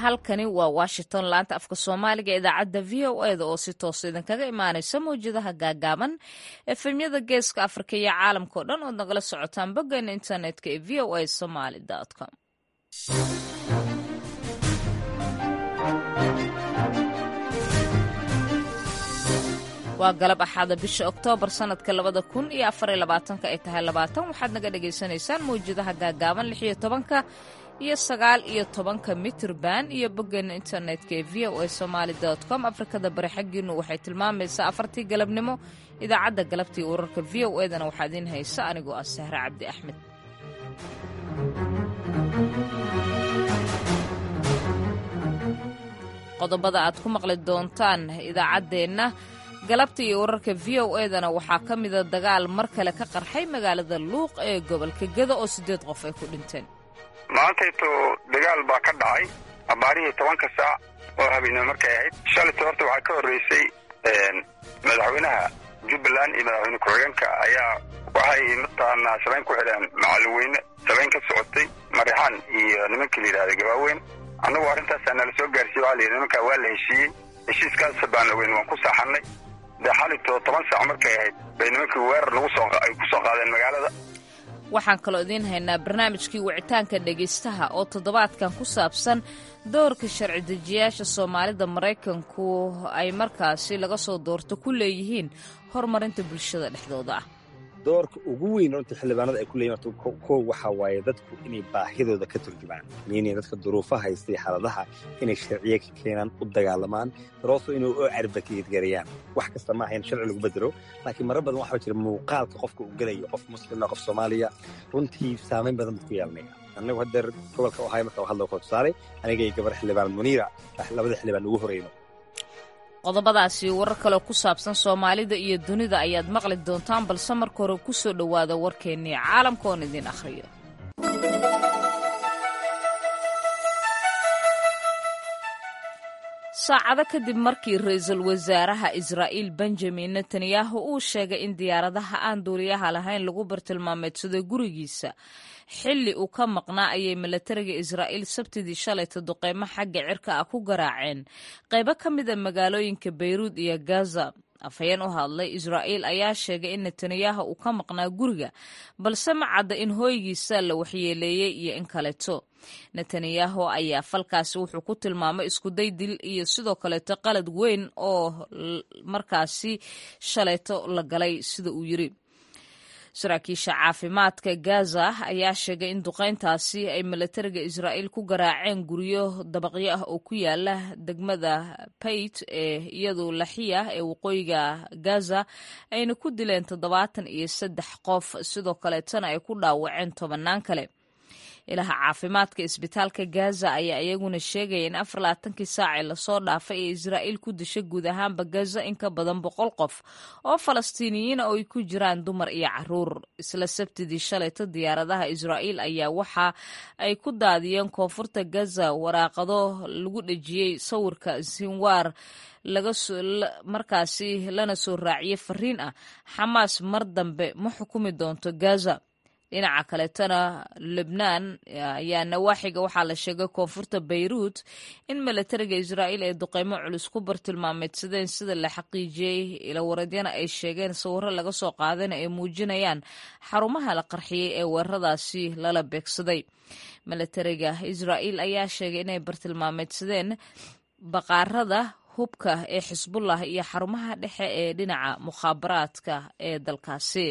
halkani waa washington laanta afka soomaaliga idaacadda v o eda oo si toosa idinkaga imaanaysa mawjadaha gaagaaban efemyada geeska afrika iyo caalamka o dhan ood nagala socotaan boggeena internetka ee v o a somaly com waa galab axaada bisha oktoobar sanadka labada kun iyo afariyo labaatanka ay tahay labaatan waxaad naga dhagaysanaysaan mawjadaha gaagaaban lix iyo tobanka iyo sagaal iyo tobanka mitrban iyo boggeena internetka ee v o a somaali com afrikada bari xaggiinu waxay tilmaamaysaa afartii galabnimo idaacadda galabtii wararka v o edana waxaa idiin haysa anigoo ah sahre cabdi axmed qodobada aad ku maqli doontaan idaacaddeenna galabta iyo wararka v o edana waxaa ka mida dagaal mar kale ka qarxay magaalada luuq ee gobolka geda oo siddeed qof ay ku dhinteen maantayto dagaal baa ka dhacay abaarihii tobanka saac oo habeenimo markay ahayd shalayto horta waxaa ka horreysay madaxweynaha jubbaland iyo madaxweyne ku-xigeenka ayaa waxay mataqaanaa shabeyn ku xidheen macalweyne shabeyn ka socotay marixaan iyo nimankii la yidhahda gabaaweyn annagu arrintaasaa nala soo gaarsiiye waxaa la yidhi nimankaa waa la heshiiyey heshiiskaas baan ogeyn waan ku saaxannay dee xalayto toban saac markay ahayd bay nimankii weerar lagu soo ay ku soo qaadeen magaalada waxaan kaloo idiin haynaa barnaamijkii wicitaanka dhegaystaha oo toddobaadkan ku saabsan doorka sharci dejiyaasha soomaalida maraykanku ay markaasi laga ssoo doorto ku leeyihiin horumarinta bulshada dhexdooda ah doorka ugu weyn runtii xildhibaanada ay ku leeyihin horta kow waxaa waaye dadku inay baahidooda ka turjumaan miinay dadka duruufaha haystay xaaladaha inay sharciye ka keenaan u dagaalamaan darooso inay u advocate-gareeyaan wax kasta ma ahayn sharci lagu bedelo laakiin marar badan waxaa jira muuqaalka qofka uu gelayo qof muslima qof soomaaliya runtii saamayn badan bad ku yeelanaya annagu haddeer gobolka ohaayo marka hadla koo tusaale aniga iyo gabar xildhibaan muniira labada xildhibaan ugu horeyno qodobadaasi warar kaleo ku saabsan soomaalida iyo dunida ayaad maqli doontaan balse marka hore ku soo dhowaada warkeennii caalamka oon idiin akhriyo saacado kadib markii ra-iisul wasaaraha israa'iil benjamin netanyahu uu sheegay in diyaaradaha aan duuliyaha lahayn lagu bartilmaameedsaday gurigiisa xilli uu ka maqnaa ayay milatariga israa'iil sabtidii shalayta duqeymo xagga cirka ah ku garaaceen qaybo ka mida magaalooyinka bayruud iyo gaza afhayeen u hadlay israa'iil ayaa sheegay in netanyahu uu ka maqnaa guriga balse ma cadda in hooygiisa la waxyeeleeyey iyo in kaleeto netanyahu ayaa falkaasi wuxuu ku tilmaamay iskuday dil iyo sidoo kaleeto qalad weyn oo markaasi shalayto la galay sida uu yiri saraakiisha caafimaadka gaza ayaa sheegay in duqeyntaasi ay milatariga israa'iil ku garaaceen guryo dabaqyo ah oo ku yaala degmada bayt ee iyadu laxiya ee waqooyiga gaza ayna ku dileen toddobaatan iyo saddex qof sidoo kaleetana ay ku dhaawaceen tobannaan kale ilaha caafimaadka isbitaalka gaza ayaa iyaguna sheegaya in afar labaatankii saacee lasoo dhaafay ee israa'iil ku dishay guud ahaanba gaza in ka badan boqol qof oo falastiiniyiina oo ay ku jiraan dumar iyo caruur isla sabtidii shalayto diyaaradaha israa'iil ayaa waxa ay ku daadiyeen koonfurta gaza waraaqado lagu dhejiyey sawirka sinwaar markaasi lana soo raaciyey fariin ah xamaas mar dambe ma xukumi doonto gaza dhinaca kaleetana lebnaan ayaa nawaaxiga waxaa la sheegay koonfurta bayruut in milatariga israa'iil ay duqeymo culus ku bartilmaameedsadeen sida la xaqiijiyey ilawareedyana ay sheegeen sawirro laga soo qaadana ay muujinayaan xarumaha la qarxiyey ee weeraradaasi lala beegsaday milatariga israa'iil ayaa sheegay inay bartilmaameedsadeen baqaarada hubka ee xisbullah iyo xarumaha dhexe ee dhinaca mukhaabaraadka ee dalkaasi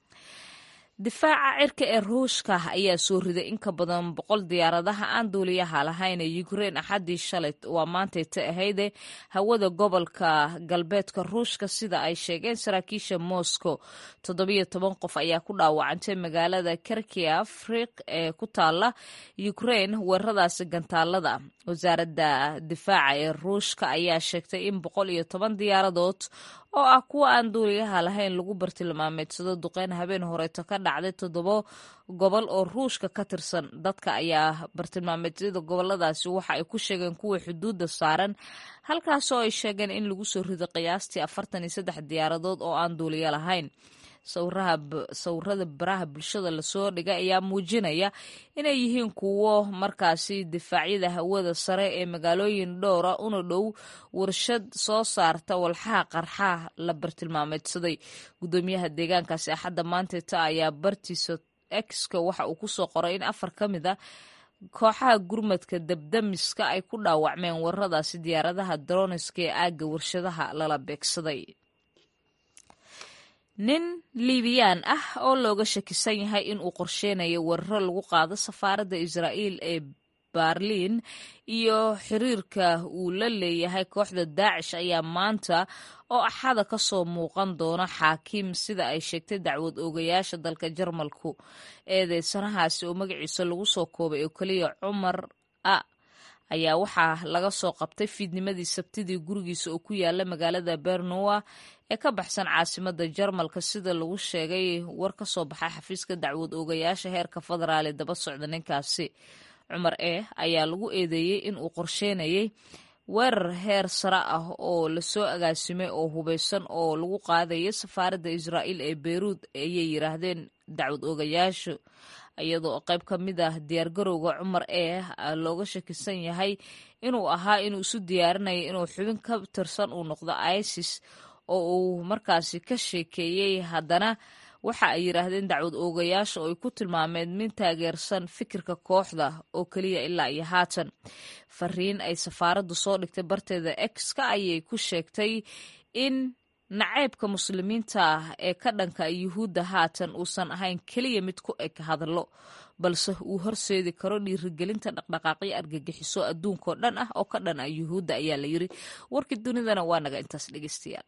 difaaca cirka ee ruushka ayaa soo riday in ka badan boqol diyaaradaha aan duuliyaha lahayn ee ukrein axaddii shalay waa maantay ta ahayde hawada gobolka galbeedka ruushka sida ay sheegeen saraakiisha moscow toddobiyo toban qof ayaa ku dhaawacantay magaalada kerkia friq ee ku taala ukrein weeraradaasi gantaalada wasaaradda difaaca ee ruushka ayaa sheegtay in boqol iyo toban diyaaradood oo ah kuwa aan duuliyaha lahayn lagu bartilmaameedsado duqeyn habeen horeeto ka dhacday toddobo gobol oo ruushka ka tirsan dadka ayaa bartilmaameedyada goboladaasi waxa ay ku sheegeen kuwa xuduudda saaran halkaasoo ay sheegeen in lagu soo rido qiyaastii afartan iyo saddex diyaaradood oo aan duuliyo lahayn sawirada baraha bulshada lasoo dhigay ayaa muujinaya inay yihiin kuwo markaasi difaacyada hawada sare ee magaalooyin dhowra una dhow warshad soo saarta walxaha qarxaa la bartilmaameedsaday gudoomiyaha deegaankaasi axadda maanteta ayaa bartiisa exka waxa uu kusoo qoray in afar ka mid a kooxaha gurmadka dabdamiska ay ku dhaawacmeen waradaasi diyaaradaha droniska ee aagga warshadaha lala beegsaday nin liibiyaan ah oo looga shakisan yahay in uu qorsheynayo weeraro lagu qaado safaaradda israa'iil ee barliin iyo xiriirka uu la leeyahay kooxda daacish ayaa maanta oo axada ka soo muuqan doona xaakiim sida ay sheegtay dacwad oogayaasha dalka jarmalku eedeysanahaasi oo magaciisa lagu soo koobay oo keliya cumar a ayaa waxaa laga soo qabtay fiidnimadii sabtidii gurigiisa oo ku yaala magaalada bernowa ee ka baxsan caasimada jarmalka sida lagu sheegay war ka soo baxay xafiiska dacwad oogayaasha heerka federaal ee daba socda ninkaasi cumar e ayaa lagu eedeeyey in uu qorsheynayay weerar heer sare ah oo lasoo agaasimay oo hubeysan oo lagu qaadaya safaaradda israa'iil ee beyruud ayay yiraahdeen dacwad oogayaashu iyadoo qayb ka mid ah diyaargarowga cumar ee looga shakisan yahay inuu ahaa inuu isu diyaarinaya inuu xubin ka tirsan uu noqdo isis oo uu markaasi ka sheekeeyey haddana waxa ay yidhaahdeen dacwad oogayaasha oo ay ku tilmaameen min taageersan fikirka kooxda oo keliya ilaa iyo haatan fariin ay safaaraddu soo dhigtay barteeda exka ayay ku sheegtay in naceybka muslimiinta ah ee ka dhanka yuhuudda haatan uusan ahayn keliya mid ku eg hadallo balse uu horseedi karo dhiirigelinta dhaqdhaqaaqyo argagixiso adduunkao dhan ah oo ka dhan ah yuhuudda ayaa la yiri warkii dunidana waa naga intaas dhegeystayaal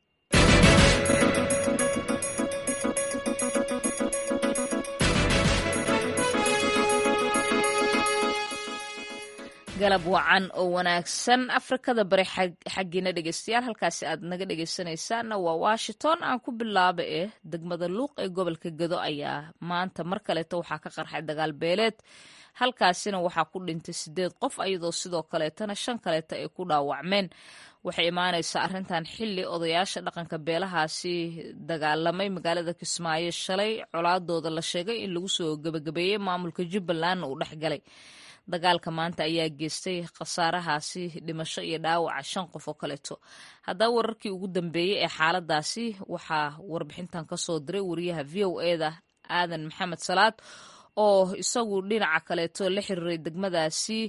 galab wacan oo wanaagsan afrikada bari xaggiina dhegeystayaal halkaasi aad naga dhegeysanaysaanna waa washington aan ku bilaaba eh degmada luuq ee gobolka gado ayaa maanta mar kaleeto waxaa ka qarxay dagaal beeleed halkaasina waxaa ku dhintay sideed qof iyadoo sidoo kaleetana shan kaleeta ay ku dhaawacmeen waxay imaanaysaa arrintan xilli odayaasha dhaqanka beelahaasi dagaalamay magaalada kismaayo shalay colaadooda la sheegay in lagu soo gebagabeeyey maamulka jubbalandna uu dhexgalay dagaalka maanta ayaa geystay khasaarahaasi dhimasho iyo dhaawaca shan qof oo kaleeto haddaba wararkii ugu dambeeyey ee xaaladaasi waxaa warbixintan ka soo diray wariyaha v o eda aadan maxamed salaad oo isagu dhinaca kaleeto la xiriiray degmadaasi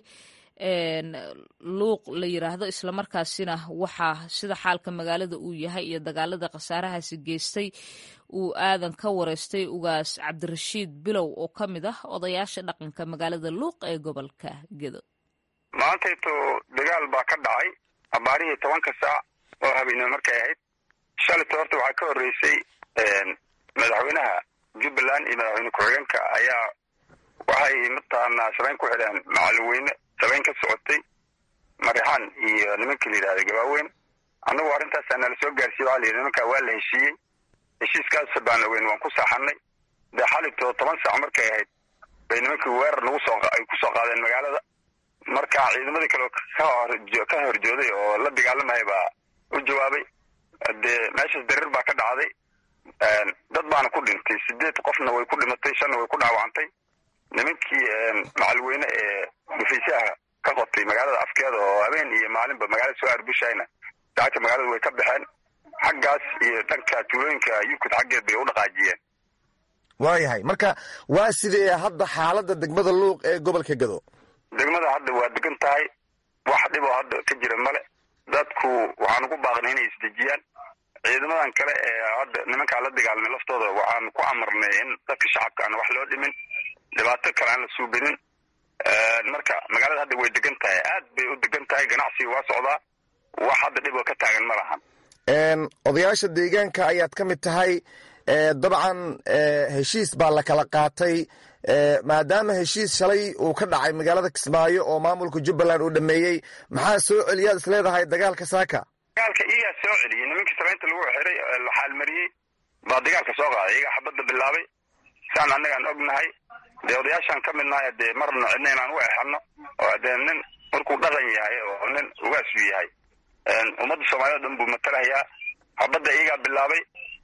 luuq la yiraahdo islamarkaasina waxaa sida xaalka magaalada uu yahay iyo dagaalada khasaarahaasi geystay uu aadan ka wareystay ugaas cabdirashiid bilow oo ka mid ah odayaasha dhaqanka magaalada luuq ee gobolka gedo maantayto dagaal baa ka dhacay abaarihii tobanka saac oo habeenimo markay ahayd shalayto horta waxaa ka horreysay madaxweynaha jubbaland iyo madaxweyne ku-xigeenka ayaa waxay mataqaanaa shabeyn ku xidheen macalin sabeyn ka socotay marixaan iyo nimanka la yidhahda gabaaweyn annagu arrintaasaa nala soo gaarsiiye waxa la yidhi nimankaa waa la heshiiyey heshiiskaas baan ogeyn waan ku saaxanay dee xalibtoo toban saac markay ahayd bay nimankii weerar nagu soo ay ku soo qaadeen magaalada marka ciidamadii kale ka horjooday oo la dagaalamaya baa u jawaabay dee meeshaas darir baa ka dhacday dad baana ku dhintay sideed qofna way ku dhimatay shanna way ku dhaawacantay nimankii macalweyne ee dhufaysaha ka qotay magaalada afkeeda oo habeen iyo maalinba magaalada soo arbushayna saacadka magaalada way ka baxeen xaggaas iyo dhanka tuulooyinka yurkud xaggeed bay u dhaqaajiyeen waayahay marka waa sidee hadda xaaladda degmada luuq ee gobolka gado degmada hadda waa degan tahay wax dhiboo hadda ka jira male dadku waxaan ugu baaqnay inay isdejiyaan ciidamadan kale ee hadda nimankaa la dagaalmay laftooda waxaan ku amarnay in dadka shacabka aan wax loo dhimin dhibaato kale aan la suubinin marka magaalada hadda way degan tahay aad bay u degan tahay ganacsiga waa socdaa wax hadda dhiboo ka taagan ma lahan odayaasha deegaanka ayaad ka mid tahay dabcan heshiis baa la kala qaatay maadaama heshiis shalay uu ka dhacay magaalada kismaayo oo maamulka jubbaland uu dhameeyey maxaa soo celiyaad is leedahay dagaalka saaka dagaalka iyagaa soo celiyey nimankii sabeynta lagu xiray la xaalmariyey baa dagaalka soo qaaday iyagaa xabadda bilaabay saan annagaan ognahay dee odayaashaan ka midnahay dee marna cidna inaan u exano oo dee nin markuu dhaqan yahay oo nin ugaasu yahay ummadda soomaaliyad dhan buu matalahayaa xabadda iyagaa bilaabay oo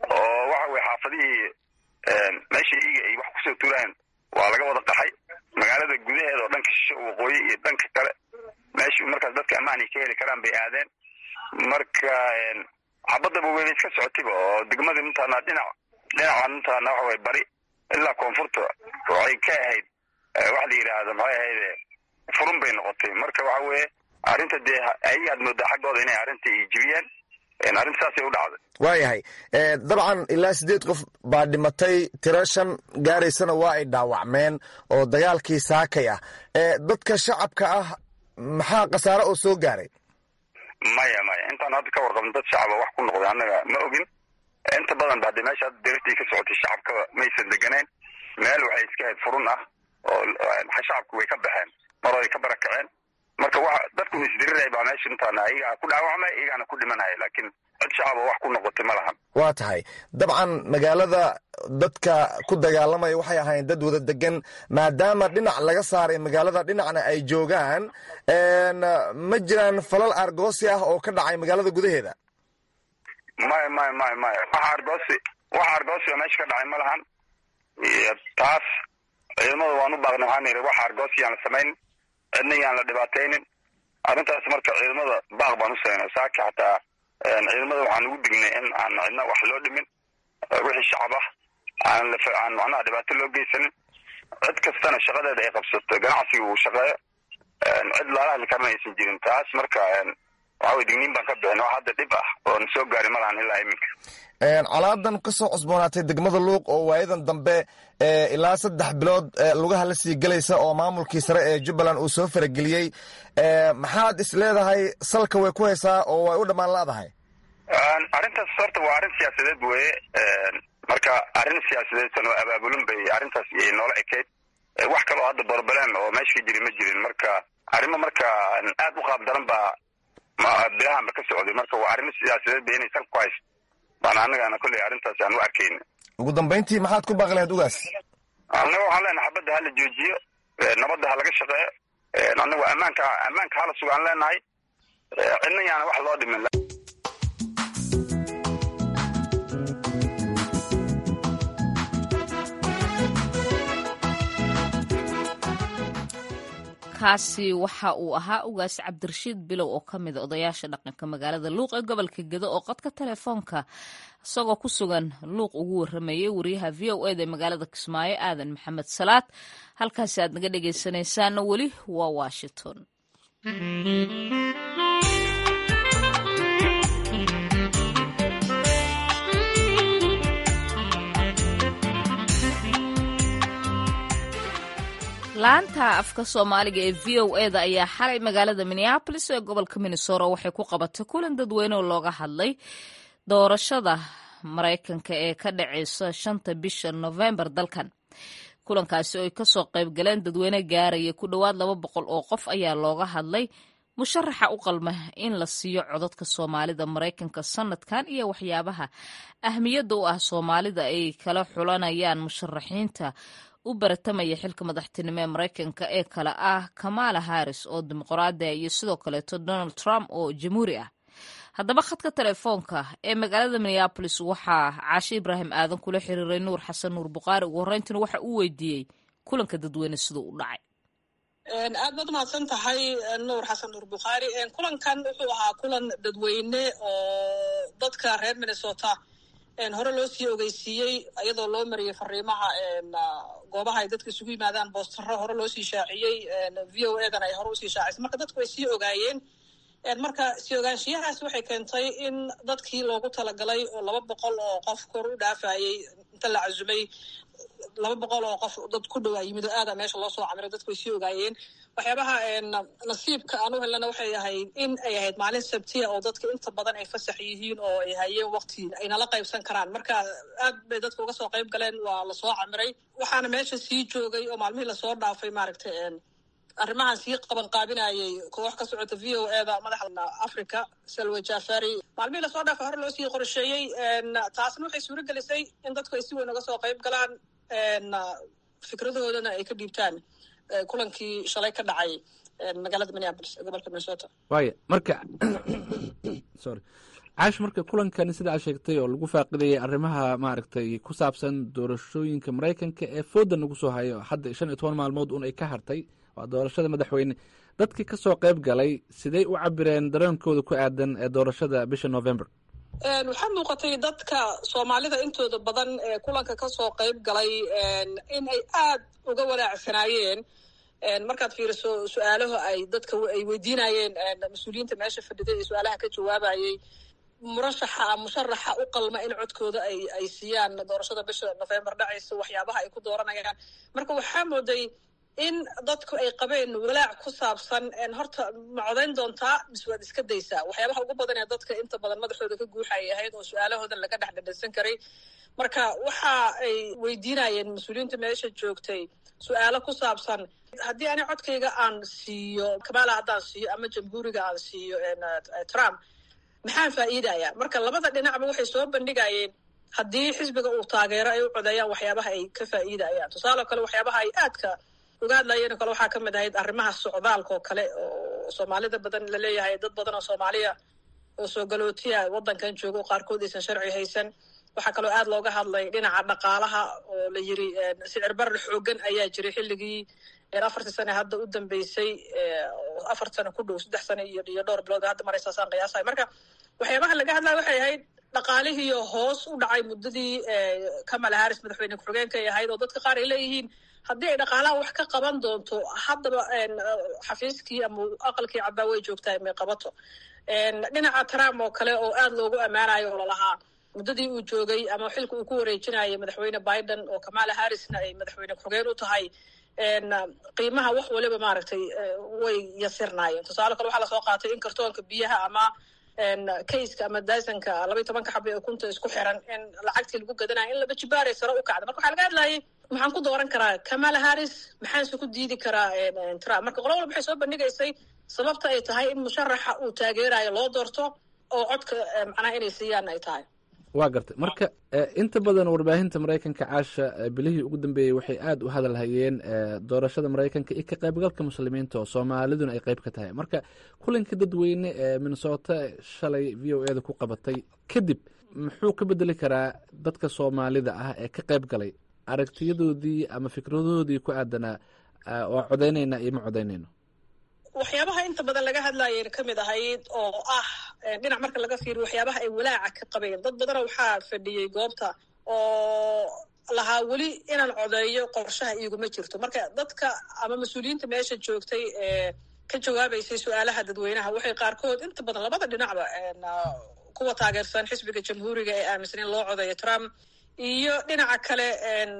waxa weye xaafadihii meeshii iiga ay wax kusoo tuuraan waa laga wada qaxay magaalada gudaheeda oo dhanka shisho waqooyi iyo dhanka kale meeshii markaas dadka ammaan ay ka heli karaan bay aadeen marka xabadaba weyba iska socotayba oo degmadii mataqaanaa dhinac dhinaca mataqaanaa waxa weye bari ilaa koonfurta waxay ka ahayd waxa la yidhaahda maxay ahayd furun bay noqotay marka waxa weeye arrinta dee ayaad moodaa xaggooda inay arrinta ijibiyeen arrinta saasay u dhacday waayahay dabcan ilaa siddeed qof baa dhimatay tiro shan gaaraysana waa ay dhaawacmeen oo dagaalkii saakay ah dadka shacabka ah maxaa khasaare oo soo gaaray maya maya intaan hadda ka warqabno dad shacaba wax ku noqday annaga ma ogin inta badan ba hadde meesha hadda diriftii ka socotay shacabkaba maysan deganeen meel waxay iska ahayd furun ah oo shacabku way ka baxeen mar ay ka barakaceen marka wa dadku isdiriraya baa meesha intaana iyagaa ku dhaawacmay iyagaana ku dhimanaya laakiin cid shacaba wax ku noqotay ma lahan waa tahay dabcan magaalada dadka ku dagaalamaya waxay ahaayeen dad wada degan maadaama dhinac laga saaray magaalada dhinacna ay joogaan ma jiraan falal argoosi ah oo ka dhacay magaalada gudaheeda maya maya maya maya waxa argoosi waxa argoosi oo meesha ka dhacay ma lahan taas ciidamada waan u baaqnay waxaan yidhi waxa argoosi yaan la samayn cidna yaan la dhibaataynin arrintaas marka ciidamada baaq baan u sameynay saaki xataa ciidamada waxaan ugu dignay in aan cidna wax loo dhimin wixii shacab ah aan aan macnaha dhibaato loo geysanin cid kastana shaqadeeda ay qabsato ganacsiga uu shaqeeyo cid laala hadli karana aysan jirin taas marka waxa weye digniin baan ka bixin wax hadda dhib ah oo na soo gaari ma lahan ilaa iminka colaadan ka soo cusboonaatay degmada luuq oo waayadan dambe ilaa saddex bilood lugaha la sii gelaysa oo maamulkii sare ee jubbaland uu soo farageliyey maxaad is leedahay salka way ku haysaa oo way u dhammaan laadahay arrintaas horta waa arrin siyaasadeed weye marka arrin siyaasadeedsan oo abaabulin bay arrintaas iyay noola ekayd wax kaloo hadda borbaleen oo meesha ka jiri ma jirin marka arrimo marka aad u qaab daran baa bilahanba ka socday marka waa arrimo siyaasadeed ba inay salka ku hayso baan annagana kolley arrintaas aan u arkayna ugu dambayntii maxaad ku baaqi lahayd ugaas annaga waxaan leenahay xabadda hala joojiyo nabadda ha laga shaqeeyo annagu ammaanka ammaanka hala sugaan leenahay cidna yaana wax loo dhimin kaasi waxa uu ahaa ugaas cabdirashiid bilow oo ka mida odayaasha dhaqanka magaalada luuq ee gobolka gedo oo qadka telefoonka isagoo ku sugan luuq ugu waramayay wariyaha v o eda ee magaalada kismaayo aadan maxamed salaad halkaasi aad naga dhegaysanaysaana weli waa washington laanta afka soomaaliga ee v o eda ayaa xalay magaalada minneabolis ee gobolka minnesota waxay ku qabatay kulan dadweyne oo looga hadlay doorashada maraykanka ee ka dhaceysa shanta bisha novembar dalkan kulankaasi oo ay kasoo qayb galeen dadweyne gaaraya ku dhowaad laba boqol oo qof ayaa looga hadlay musharaxa u qalma in la siiyo codadka soomaalida maraykanka sanadkan iyo waxyaabaha ahmiyadda u ah soomaalida ay kala xulanayaan musharaxiinta u baratamaya xilka madaxtinimo ee maraykanka ee kale ah kamala harris oo dimuqraadiya iyo sidoo kaleeto donald trump oo jamhuuri ah haddaba khadka telefoonka ee magaalada minneabolis waxaa caashe ibraahim aadan kula xiriiray nuur xasan nuur bukhaari ugu horreyntiina waxa uu weydiiyey kulanka dadweyne siduu u dhacay aad baad umahadsan tahay nuur xasan nuur bukhaari kulankan wuxuu ahaa kulan dadweyne oo dadka reer minnesota hore loo sii ogeysiiyey iyadoo loo mariyey fariimaha goobaha ay dadka isugu yimaadaan boostaro hore loo sii shaaciyey v o edan ay hore usii shaacisay marka dadku way sii ogaayeen marka sii ogaanshiyahaas waxay keentay in dadkii loogu talagalay oo laba boqol oo qof kor u dhaafayey inta la casumay laba boqol oo qof dad ku dhowaa yimid oo aada meesha loo soo camiray dadku way sii ogaayeen waxyaabaha nasiibka aan u helana waxay ahayd in ay ahayd maalin sabtiya oo dadka inta badan ay fasax yihiin oo ay hayeen wakti ay nala qaybsan karaan marka aad bay dadka uga soo qayb galeen waa lasoo camiray waxaana meesha sii joogay oo maalmihii lasoo dhaafay maaragtay arrimahan sii qaban qaabinayay koox ka socota v o eda madaxda africa salwa jafari maalmihii lasoo dhaafay hore loo sii qorsheeyey taasna waxay suuro gelisay in dadku ay si weyn uga soo qayb galaan fikradahoodana ay ka dhiibtaan kulankii shalay ka dhacay magaalada minneapolis ee gobolka minnesota waaya marka sorry caash marka kulankan sida aad sheegtay oo lagu faaqidayay arrimaha maaragtay ku saabsan doorashooyinka maraykanka ee fooda nagu soo hayo hadda shan iyo toban maalmood un ay ka hartay waa doorashada madaxweyne dadkii ka soo qayb galay siday u cabireen dareenkooda ku aadan ee doorashada bisha november waxaa muuqatay dadka soomaalida intooda badan ee kulanka kasoo qayb galay in ay aad uga walaacsanaayeen markaad fiiriso su-aalaha ay dadka ay weydiinayeen mas-uuliyiinta meesha fadhiday ee su-aalaha ka jawaabayay murashaxa musharaxa u qalma in codkooda ay ay siiyaan doorashada bisha november dhacaysa waxyaabaha ay ku dooranayaan marka waxaa mooday in dadku ay qabeen walaac ku saabsan horta ma codayn doontaa mise waad iska daysaa waxyaabaha ugu badan ee dadka inta badan madaxooda ka guuxayay ahayd oo su-aalahoodan laga dhex dhadhansan karay marka waxa ay weydiinayeen mas-uuliyiinta meesha joogtay su-aalo ku saabsan haddii ani codkayga aan siiyo kamala haddaan siiyo ama jamhuuriga aan siiyo trump maxaan faa'iidaya marka labada dhinacba waxay soo bandhigayeen haddii xisbiga uu taageero ay u codeeyaan waxyaabaha ay ka faa'iidayaan tusaale kale waxyaabaha ay aadka uga hadlayeen oo kale waxaa ka mid ahayd arrimaha socdaalka oo kale oo soomaalida badan laleeyahay dad badan oo soomaaliya oo soo galootiya waddankan jooga oo qaarkood aysan sharci haysan waxaa kaloo aad looga hadlay dhinaca dhaqaalaha oo la yiri sicir barar xoogan ayaa jiray xilligii afartii sane hadda u dambeysay afar sano ku dhow saddex sane iyo iyo dhowr bilood hadda maraysaasaan qiyaasahay marka waxyaabaha laga hadlaya waxay ahayd dhaqaalihiiyo hoos u dhacay muddadii kamala harris madaxweyne ku-xigeenka ay ahayd oo dadka qaar ay leeyihiin haddii ay dhaqaalaha wax ka qaban doonto haddaba xafiiskii ama aqalkii cabbaa way joogtaa may qabato dhinaca trump oo kale oo aad loogu ammaanayo oo lalahaa muddadii uu joogay ama xilka uu ku wareejinayay madaxweyne biden oo kamala harrisna ay madaxweyne ku-xigeen u tahay qiimaha wax waliba maaragtay way yasirnaayeen tusaale kale waxaa lasoo qaatay in kartoonka biyaha ama kayska ama daasanka labaiy tobanka xaba ee kunta isku xiran in lacagtii lagu gadanaya in laba jibaaray sare u kacda marka waxaa laga hadlayay maxaan ku dooran karaa kamala harris maxaanse ku diidi karaa trump marka qola walba waxay soo bandhigaysay sababta ay tahay in musharaxa uu taageerayo loo doorto oo codka macnaha inay siiyaan ay tahay waa gartay marka inta badan warbaahinta maraykanka caasha bilihii ugu dambeeyey waxay aada u hadalhayeen doorashada maraykanka iyo ka qaybgalka muslimiinta oo soomaaliduna ay qayb ka tahay marka kulanka dadweyne ee minnesota shalay v o eda ku qabatay kadib muxuu ka bedeli karaa dadka soomaalida ah ee ka qayb galay aragtiyadoodii ama fikradoodii ku aadanaa waa codaynayna iyo ma codaynayno waxyaabaha inta badan laga hadlayeen ka mid ahayd oo ah dhinac marka laga fiiriyo waxyaabaha ay walaaca ka qabeen dad badana waxaa fadhiyey goobta oo lahaa weli inaan codeeyo qorshaha iiguma jirto marka dadka ama mas-uuliyiinta meesha joogtay ee ka jawaabaysay su-aalaha dadweynaha waxay qaarkood inta badan labada dhinacba kuwa taageersan xisbiga jamhuuriga ee aaminsan in loo codeeyo trump iyo dhinaca kale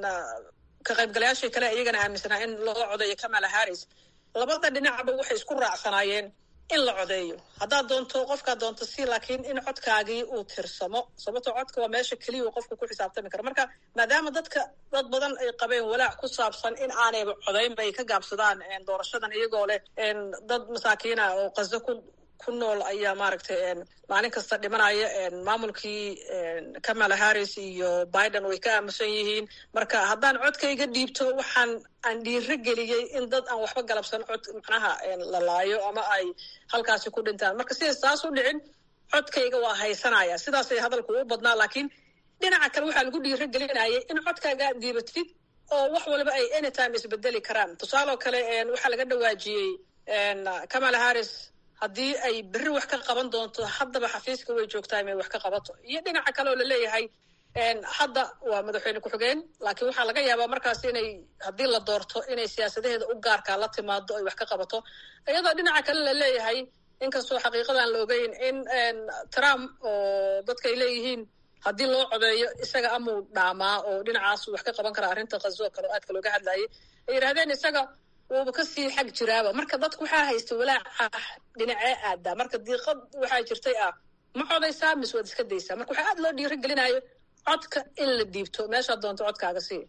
ka qaybgalayaashii kale iyagana aaminsanaa in loo codeeyo kamala harris labada dhinacba waxay isku raacsanaayeen in la codeeyo haddaad doonto qofkaad doonto si laakiin in codkaagii uu tirsamo sababtoo codka waa meesha keliya uu qofka ku xisaabtami kara marka maadaama dadka dad badan ay qabeen walaac ku saabsan in aanayba codaynba ay ka gaabsadaan doorashadan iyagoo leh dad masaakiina oo qaso ku ku nool ayaa maaragtay maalin kasta dhimanaya maamulkii kamala harris iyo biden way ka aamusan yihiin marka haddaan codkayga dhiibto waxaan aan dhiiro geliyey in dad aan waxba galabsan cod macnaha la laayo ama ay halkaasi ku dhintaan marka siday saas u dhicin codkayga waa haysanaya sidaasay hadalku u badnaa laakiin dhinaca kale waxaa lagu dhiiro gelinayay in codkaaga aad dhiibatid oo wax waliba ay anytime isbedeli karaan tusaaloo kale waxaa laga dhawaajiyey kamala harris haddii ay berri wax ka qaban doonto haddaba xafiiska way joogtaa inay wax ka qabato iyo dhinaca kale oo laleeyahay hadda waa madaxweyne ku-xigeen laakiin waxaa laga yaabaa markaas inay haddii la doorto inay siyaasadaheeda u gaarkaa la timaado ay wax ka qabato iyadoo dhinaca kale laleeyahay inkastoo xaqiiqadan la ogeyn in trump oo dadka ay leeyihiin haddii loo codeeyo isaga amuu dhaamaa oo dhinacaas wax ka qaban karaa arrinta kazo kale oo aadka looga hadlayay ay yidhahdeen isaga wuuba kasii xag jiraaba marka dadku waxaa haysta walaaca dhinacee aadaa marka diiqad waxaa jirtay ah ma codaysaa mise waad iska daysaa marka waxaa aad loo dhiiro gelinayo codka in la dhiibto meeshaad doonto codkaaga sii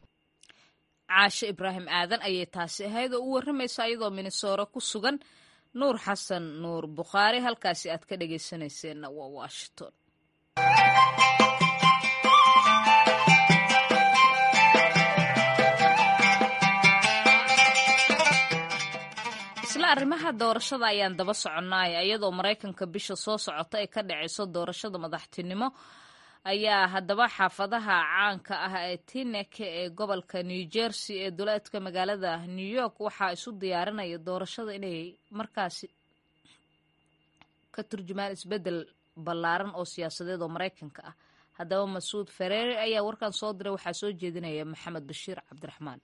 caashe ibraahim aadan ayay taasi ahayd oo u warramaysa ayadoo minnesoora ku sugan nuur xasan nuur bukhaari halkaasi aad ka dhegaysanayseena waa washington isla arrimaha doorashada ayaan daba soconnaay iyadoo maraykanka bisha soo socota ay ka dhacayso doorashada madaxtinimo ayaa haddaba xaafadaha caanka ah ee tinek ee gobolka new jersey ee duleedka magaalada new york waxaa isu diyaarinaya doorashada inay markaasi ka turjumaan isbeddel ballaaran oo siyaasadeed oo maraykanka ah haddaba masuud fereere ayaa warkan soo diray waxaa soo jeedinaya maxamed bashiir cabdiraxmaan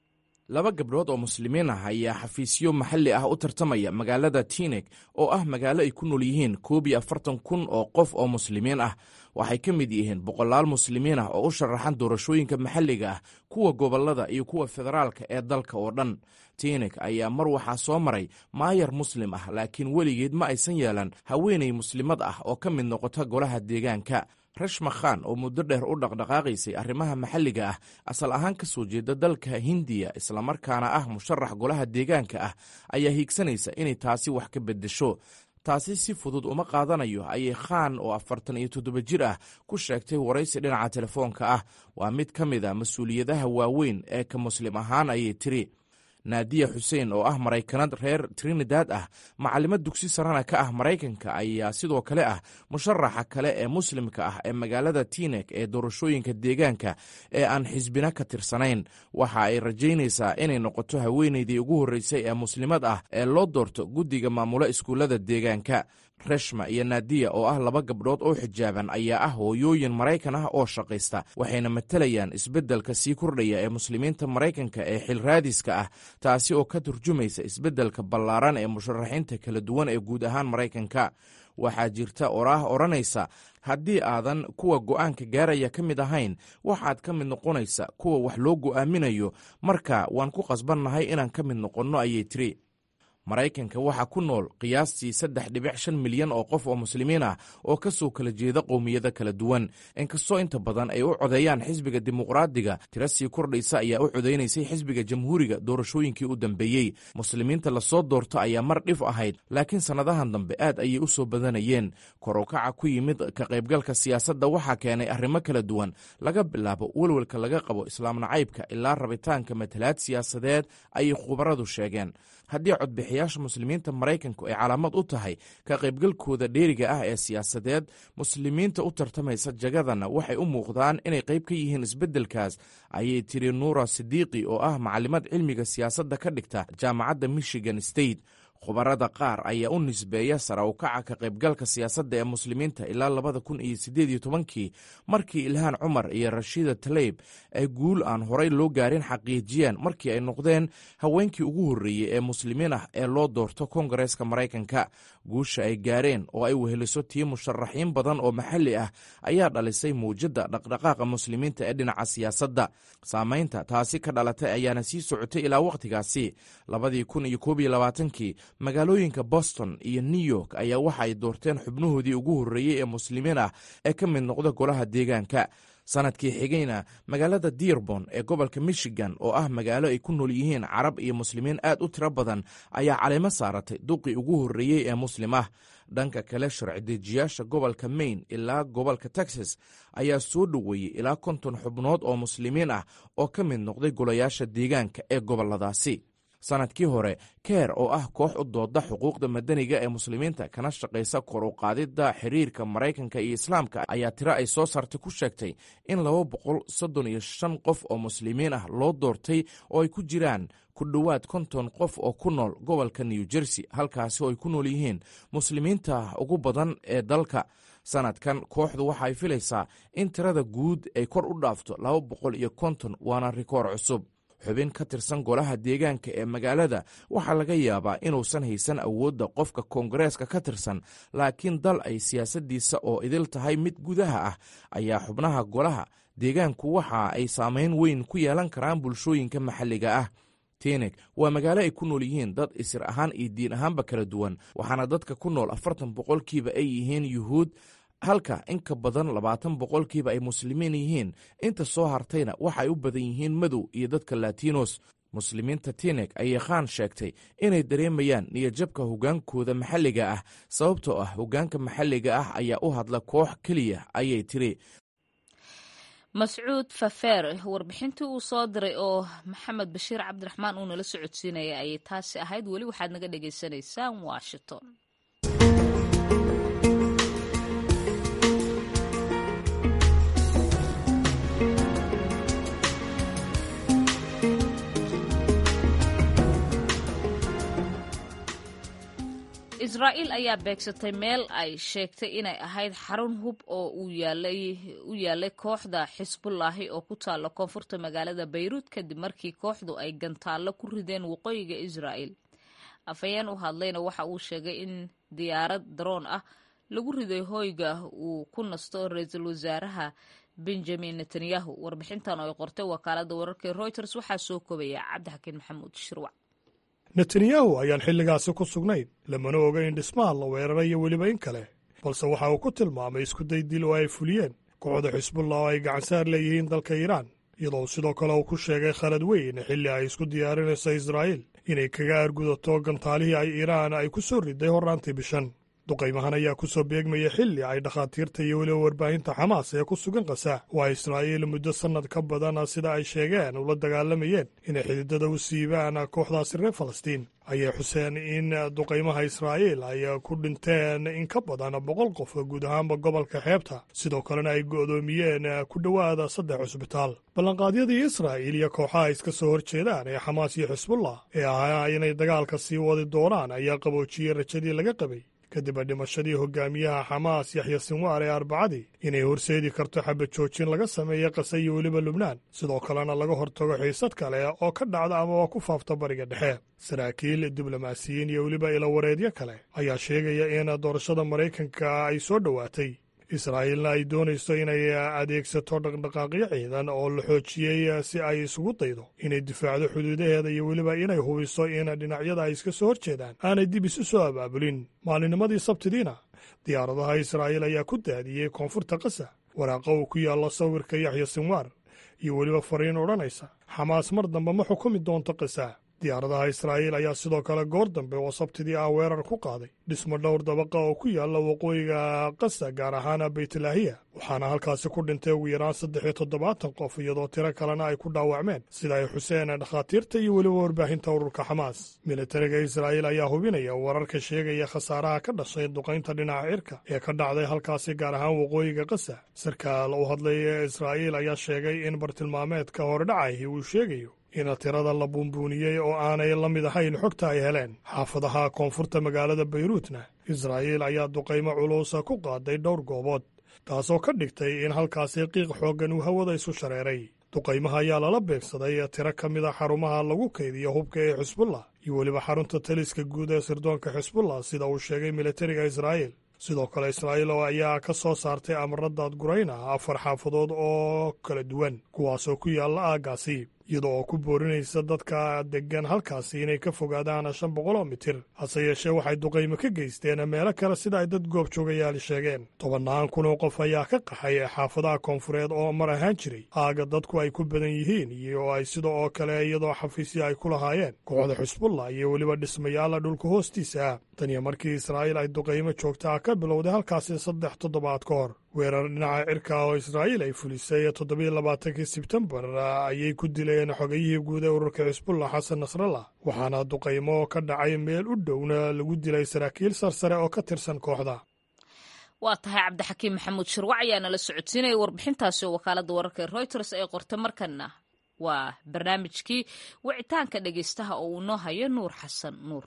laba gabdhood oo muslimiin ah ayaa xafiisyo maxalli ah u tartamaya magaalada tinek oo ah magaalo ay ku nool yihiin koob iyo afartan kun oo qof oo muslimiin ah waxay ka mid yihiin boqolaal muslimiin ah oo u sharaxan doorashooyinka maxalliga ah kuwa gobollada iyo kuwa federaalka ee dalka oo dhan tinek ayaa mar waxaa soo maray maayar muslim ah laakiin weligeed ma aysan yeelan haweenay muslimad ah oo ka mid noqota golaha deegaanka rashma khan oo muddo dheer u dhaqdhaqaaqaysay arrimaha maxalliga ah asal ahaan ka soo jeeda dalka hindiya islamarkaana ah musharax golaha deegaanka ah ayaa hiigsanaysa inay taasi wax ka beddesho taasi si fudud uma qaadanayo ayay khan oo afartan iyo toddoba jir ah ku sheegtay waraysi dhinaca telefoonka ah waa mid ka mid a mas-uuliyadaha waaweyn ee ka muslim ahaan ayay tiri naadiya xuseen oo ah maraykanad reer trinidad ah macallimad dugsi sarana ka ah maraykanka ayaa sidoo kale ah musharaxa kale ee muslimka ah ee magaalada tinek ee doorashooyinka deegaanka ee aan xisbina ka tirsanayn waxa ay rajaynaysaa inay noqoto haweenaydii ugu horreysay ee muslimad ah ee loo doorto guddiga maamula iskuullada deegaanka reshma iyo naadiya oo ah laba gabdhood oo xijaaban ayaa ah hooyooyin maraykan ah oo shaqaysta waxayna matalayaan isbeddelka sii kordhaya ee muslimiinta maraykanka ee xilraadiska ah taasi oo ka turjumaysa isbeddelka ballaaran ee musharaxiinta kala duwan ee guud ahaan maraykanka waxaa jirta oraah odhanaysa haddii aadan kuwa go'aanka gaaraya ka mid ahayn waxaad ka mid noqonaysa kuwa wax loo go'aaminayo marka waan ku qasbannahay inaan ka mid noqonno ayay tiri maraykanka waxaa ku nool qiyaastii saddex dhibic shan milyan oo qof oo muslimiin ah oo ka soo kala jeeda qowmiyado kala duwan inkastoo inta badan ay u codeeyaan xisbiga dimuqraadiga tiro sii kordhaysa ayaa u codeynaysay xisbiga jamhuuriga doorashooyinkii u dambeeyey muslimiinta lasoo doorto ayaa mar dhif ahayd laakiin sannadahan dambe aad ayay u soo badanayeen korukaca ku yimid ka qaybgalka siyaasadda waxaa keenay arrimo kala duwan laga bilaabo welwelka laga qabo islaam nacaybka ilaa rabitaanka matalaad siyaasadeed ayay khubaradu sheegeen haddii codbixiyaasha muslimiinta maraykanku ay calaamad u tahay ka qaybgalkooda dheeriga ah ee siyaasadeed muslimiinta u tartamaysa jagadana waxay u muuqdaan inay qayb ka yihiin isbeddelkaas ayay tiri nuura sidiiqi oo ah macalimad cilmiga siyaasadda ka dhigta jaamacadda michigan state khubarada qaar ayaa u nisbeeya sara u kaca ka qaybgalka siyaasadda ee muslimiinta ilaa labada kun iyo siddeed iyo tobankii markii ilhaan cumar iyo rashiida taleyb ay guul aan horay loo gaarin xaqiijiyeen markii ay noqdeen haweenkii ugu horreeyey ee muslimiin ah ee loo doorto kongareeska maraykanka guusha ay gaareen oo ay weheliso tii musharaxiin badan oo maxalli ah ayaa dhalisay muujadda dhaqdhaqaaqa muslimiinta ee dhinaca siyaasadda saamaynta taasi ka dhalatay ayaana sii socotay ilaa wakhtigaasi labadii kun iyo koob iyo labaatankii magaalooyinka boston iyo new york ayaa waxa ay doorteen xubnahoodii ugu horreeyey ee muslimiin ah ee ka mid noqda golaha deegaanka sanadkii xigayna magaalada dearbon ee gobolka michigan oo ah magaalo ay ku nool yihiin carab iyo muslimiin aad u tiro badan ayaa caleemo saaratay duqii ugu horreeyey ee muslim ah dhanka kale sharci dejiyaasha gobolka maine ilaa gobolka texas ayaa soo dhoweeyey ilaa konton xubnood oo muslimiin ah oo ka mid noqday golayaasha deegaanka ee goboladaasi sanadkii hore keer oo ah koox u dooda xuquuqda madaniga ee muslimiinta kana shaqaysa kor u qaadidda xiriirka maraykanka iyo islaamka ayaa tiro ay soo saartay ku sheegtay in laba boqol soddon iyo shan qof oo muslimiin ah loo doortay oo ay ku jiraan ku dhowaad konton qof oo ku nool gobolka new jersey halkaasi oo ay ku nool yihiin muslimiinta ugu badan ee dalka sanadkan kooxdu waxa ay filaysaa in tirada guud ay kor u dhaafto laba boqol iyo konton waana rikoor cusub xubin ka tirsan golaha deegaanka ee magaalada waxaa laga yaabaa inuusan haysan awoodda qofka koongareeska ka tirsan laakiin dal ay siyaasaddiisa oo idil tahay mid gudaha ah ayaa xubnaha golaha deegaanku waxa ay saameyn weyn ku yeelan karaan bulshooyinka maxalliga ah tenek waa magaalo ay ku nool yihiin dad isir ahaan iyo diin ahaanba kala duwan waxaana dadka ku nool afartan boqolkiiba ay yihiin yuhuud halka in ka badan labaatan boqolkiiba ay muslimiin yihiin inta soo hartayna waxa ay u badan yihiin madow iyo dadka latinos muslimiinta tinek ayay khaan sheegtay inay dareemayaan niyadjabka hoggaankooda maxalliga ah sababtoo ah hoggaanka maxalliga ah ayaa u hadla koox keliya ayay tiri mascuud fafeer warbixintii uu soo diray oo maxamed bashiir cabdiraxmaan uu nala socodsiinaya ayay taasi ahayd weli waxaad naga dhagaysanaysaan washington israa'iil ayaa beegsatay meel ay sheegtay inay ahayd xarun hub oo u yaalay kooxda xisbullaahi oo ku taalla koonfurta magaalada bayruud kadib markii kooxdu ay gantaallo ku rideen waqooyiga israa'iil afhayeen u hadlayna waxa uu sheegay in diyaarad daroon ah lagu riday hoyga uu ku nasto ra-iisul wasaaraha benjamin netanyahu warbixintan oo ay qortay wakaaladda wararka reuters waxaa soo kobaya cabdixakiin maxamuud shirwac netanyahu ayaan xilligaasi ku sugnayn lamana oga in dhismaha la weerarayo weliba in kale balse waxa uu ku tilmaamay iskuday dil oo ay fuliyeen kooxda xisbullah oo ay gacansaar leeyihiin dalka iiraan iyadoo sidoo kale uu ku sheegay khalad weyn xilli ay isku diyaarinayso israa'iil inay kaga argudato gantaalihii ay iiraan ay ku soo riday horraantii bishan duqaymahan ayaa ku soo beegmaya xilli ay dhakhaatiirta iyo weliba warbaahinta xamaas ee ku sugan kasa waa israa'iil muddo sannad ka badan sida ay sheegeen ula dagaalamayeen inay xididada u siibaan kooxdaasi reer falastiin ayay xuseen in duqaymaha israa'iil ay ku dhinteen in ka badan boqol qof guud ahaanba gobolka xeebta sidoo kalena ay go'doomiyeen ku dhowaada saddex cusbitaal ballanqaadyadii israa'iil iyo kooxaha iska soo hor jeedaan ee xamaas iyo xisbullah ee ahaa inay dagaalka sii wadi doonaan ayaa qaboojiyey rajadii laga qabay kadib dhimashadii hogaamiyaha xamaas yaxya sinwaar ee arbacadii inay horseedi karto xabad joojin laga sameeya qase iyo weliba lubnaan sidoo kalena laga hortago xiisad kale oo ka dhacda amaba ku faafta bariga dhexe saraakiil diblomaasiyiin iyo weliba ilawareedyo kale ayaa sheegaya in doorashada maraykanka ay soo dhowaatay israa'iilna ay doonayso inay adeegsato dhaqdhaqaaqyo ciidan oo la xoojiyey si ay isugu daydo inay difaacdo xuduudaheeda iyo weliba inay hubiso in dhinacyada ay iska soo hor jeedaan aanay dib isu soo abaabulin maalinimadii sabtidiina diyaaradaha israa'iil ayaa ku daadiyey koonfurta kasa waraaqa uu ku yaallo sawirka yaxya sinwaar iyo weliba fariin odhanaysa xamaas mar dambe ma xukumi doonto kasa diyaaradaha israa'iil ayaa sidoo kale goor dambe oo sabtidii ah weerar ku qaaday dhismo dhowr dabaqa oo ku yaalla waqooyiga kasa gaar ahaan baytlaahiya waxaana halkaasi ku dhintay ugu yaraan saddex iyo toddobaatan qof iyadoo tiro kalena ay ku dhaawacmeen sida ay xuseen dhakhaatiirta iyo weliba warbaahinta ururka xamaas militariga israa'iil ayaa hubinaya wararka sheegaya khasaaraha ka dhashay duqaynta dhinaca cirka ee ka dhacday halkaasi gaar ahaan waqooyiga kasa sarkaal u hadlaya israa'iil ayaa sheegay in bartilmaameedka hordhacahi uu sheegayo in tirada la buunbuuniyey oo aanay la mid ahayn xogta ay heleen xaafadaha koonfurta magaalada bayruutna israa'iil ayaa duqaymo culuusa ku qaaday dhowr goobood taasoo ka dhigtay in halkaasi qiiq xooggan uu hawada isu shareeray duqaymaha ayaa lala beegsaday tiro ka mid a xarumaha lagu kaydiyo hubka ee xisbullah iyo weliba xarunta taliska guud ee sirdoonka xisbullah sida uu sheegay militariga israa'iil sidoo kale israa'iil oo ayaa ka soo saartay amarra daadgurayn ah afar xaafadood oo kala duwan kuwaasoo ku yaalla aaggaasi iyadoo oo ku boorinaysa dadka deggan halkaasi inay ka fogaadaan shan boqoloo mitir hase yeeshee waxay duqaymo ka geysteen meelo kale sida ay dad goobjoogayaali sheegeen tobannaan kun oo qof ayaa ka qaxay xaafadaha koonfureed oo mar ahaan jiray aaga dadku ay ku badan yihiin iyo ay sida oo kale iyadoo xafiisya ay ku lahaayeen kooxda xusbullah iyo weliba dhismayaala dhulka hoostiisa ah tan iyo markii israa'iil ay duqaymo joogta ah ka bilowday halkaasi saddex toddobaad ka hor weerar dhinaca cirka oo israa'iil ay fulisay toddobiyo labaatankii sebtembar ayay ku dileen xogayihii guud ee ururka xisbullah xasan nasrallah waxaana duqaymo ka dhacay meel u dhowna lagu dilay saraakiil sarsare oo ka tirsan kooxda waa tahay cabdixakiim maxamuud shirwac ayaa nala socodsiinaya warbixintaasi oo wakaaladda wararka ee reuters ay qortay markana waa barnaamijkii wicitaanka dhegeystaha oo uu noo hayo nuur xasan nuur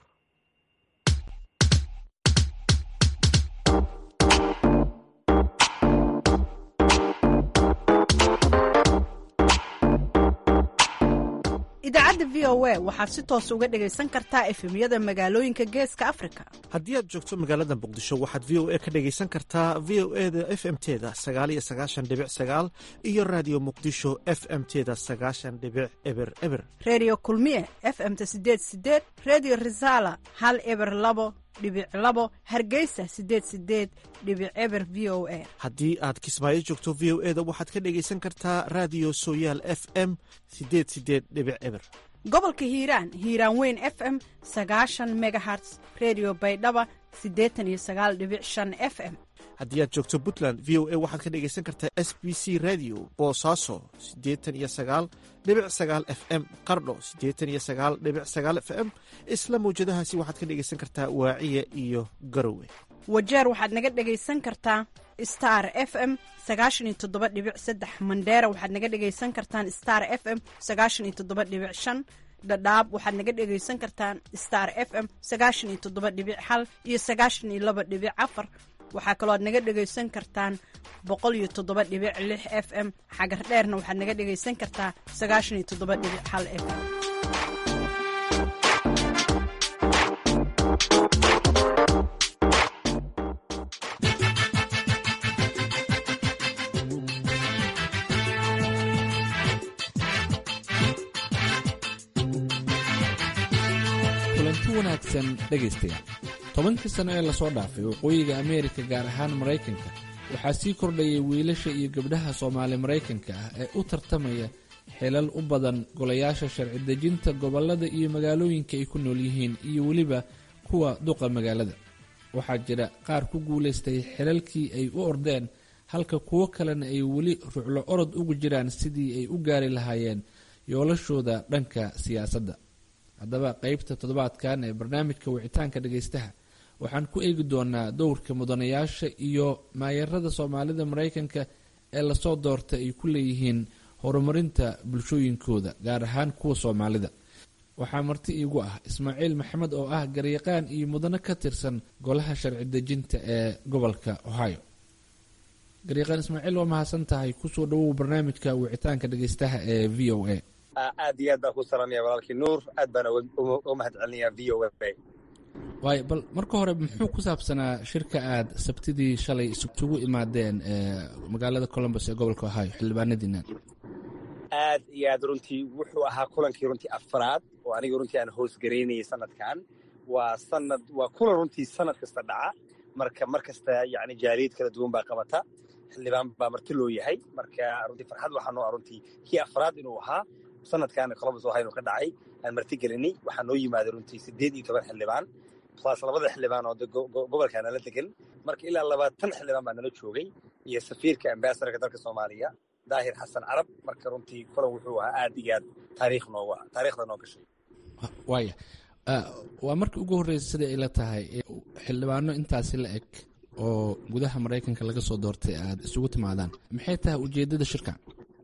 idaacadda v o a waxaad si toos uga dhegaysan kartaa efemyada magaalooyinka geeska afrika haddii aad joogto magaalada muqdisho waxaad v o a ka dhegaysan kartaa v o e da f m teda sagaaliyo sagaashan dhibic sagaal iyo raadiyo muqdisho f m teda sagaashan dhibic eber eber reediyo kulmiye f m-ta sideed sideed reediyo risaala hal eber labo dhibic labo hargeysa sideed sideed dhibic eber v o a haddii aad kismaayo joogto v o e da waxaad ka dhegaysan kartaa raadiyo sooyaal f m sideed sideed dhibic eber gobolka hiiraan hiiraan weyn f m sagaashan megaherts redio baydhaba siddeetan iyo sagaal dhibic shan f m haddii aad joogto puntland v o a waxaad ka dhegaysan kartaa s b c radio boosaaso siddeetan iyo sagaal dhibic sagaal f m qardho siddeetan iyo sagaal dhibic sagaal f m isla mawjadahaasi waxaad ka dhegaysan kartaa waaciya iyo garowe wajeer waxaad naga dhegaysan kartaa star f m sagaashan iyo toddoba dhibic saddex mandheera waxaad naga dhegaysan kartaan star f m sagaashan iyo toddoba dhibic shan dhadhaab waxaad naga dhegaysan kartaan star f m sagaashan iyo toddoba dhibic hal iyo sagaashan iyo laba dhibic afar waxaa kaloo aad naga dhegaysan kartaan boqol iyo toddoba dhibic lix f m xagar dheerna waxaad naga dhegaysan kartaa sagaashan iyo toddoba dhibic hal f m kulanti wanaagsan dhegaystayaal tobankii sano ee lasoo dhaafay waqooyiga ameerika gaar ahaan maraykanka waxaa sii kordhayay wiilasha iyo gabdhaha soomaali maraykanka ah ee u tartamaya xilal u badan golayaasha sharci dejinta gobollada iyo magaalooyinka ay ku nool yihiin iyo weliba kuwa duqa magaalada waxaa jira qaar ku guulaystay xilalkii ay u ordeen halka kuwo kalena ay weli ruclo orod ugu jiraan sidii ay u gaari lahaayeen yoolashooda dhanka siyaasadda haddaba qeybta toddobaadkan ee barnaamijka wicitaanka dhagaystaha waxaan ku eegi doonaa dowrka mudanayaasha iyo maayarada soomaalida maraykanka ee lasoo doorta ay ku leeyihiin horumarinta bulshooyinkooda gaar ahaan kuwa soomaalida waxaa marti iigu ah ismaaciil maxamed oo ah garyaqaan iyo mudano ka tirsan golaha sharci dejinta ee gobolka ohio garyaqaan ismaaciil waa mahadsan tahay kusoo dhawow barnaamijka wicitaanka dhagaystaha ee v o a aad iyo aad baan ku salaamaya walaalkii nuur aad baan uga mahad celinayaa v o a waayo bal marka hore muxuu ku saabsanaa shirka aad sabtidii shalay isugu imaadeen magaalada colombus ee gobolka ohio xildhibaanadiina aad iyo aad runtii wuxuu ahaa kulankii runtii afraad oo aniga runtii aan hoos garaynayay sanadkan waa sanad waa kulan runtii sanad kasta dhaca marka mar kasta yani jaaliyad kala duwan baa qabata xildhibaan baa marti loo yahay marka runtii farxad waxaa noo ah runtii kii afraad inuu ahaa sanadkaana colombus ohio ka dhacay aan marti gelinay waxaa noo yimaaday runtii siddeed iyo toban xildhibaan plus labada xildhibaan oo gobolka nala degan marka ilaa labaatan xildhibaan baa nala joogay iyo safiirka ambasadorka dalka soomaaliya daahir xasan carab marka runtii kulan wuxuu ahaa aad iyo aad taariikh noogu ah taariikhda noo gashay waaya waa markii ugu horreysay siday ay la tahay xildhibaano intaasi la eg oo gudaha maraykanka laga soo doortay aad isugu timaadaan maxay tahay ujeeddada shirka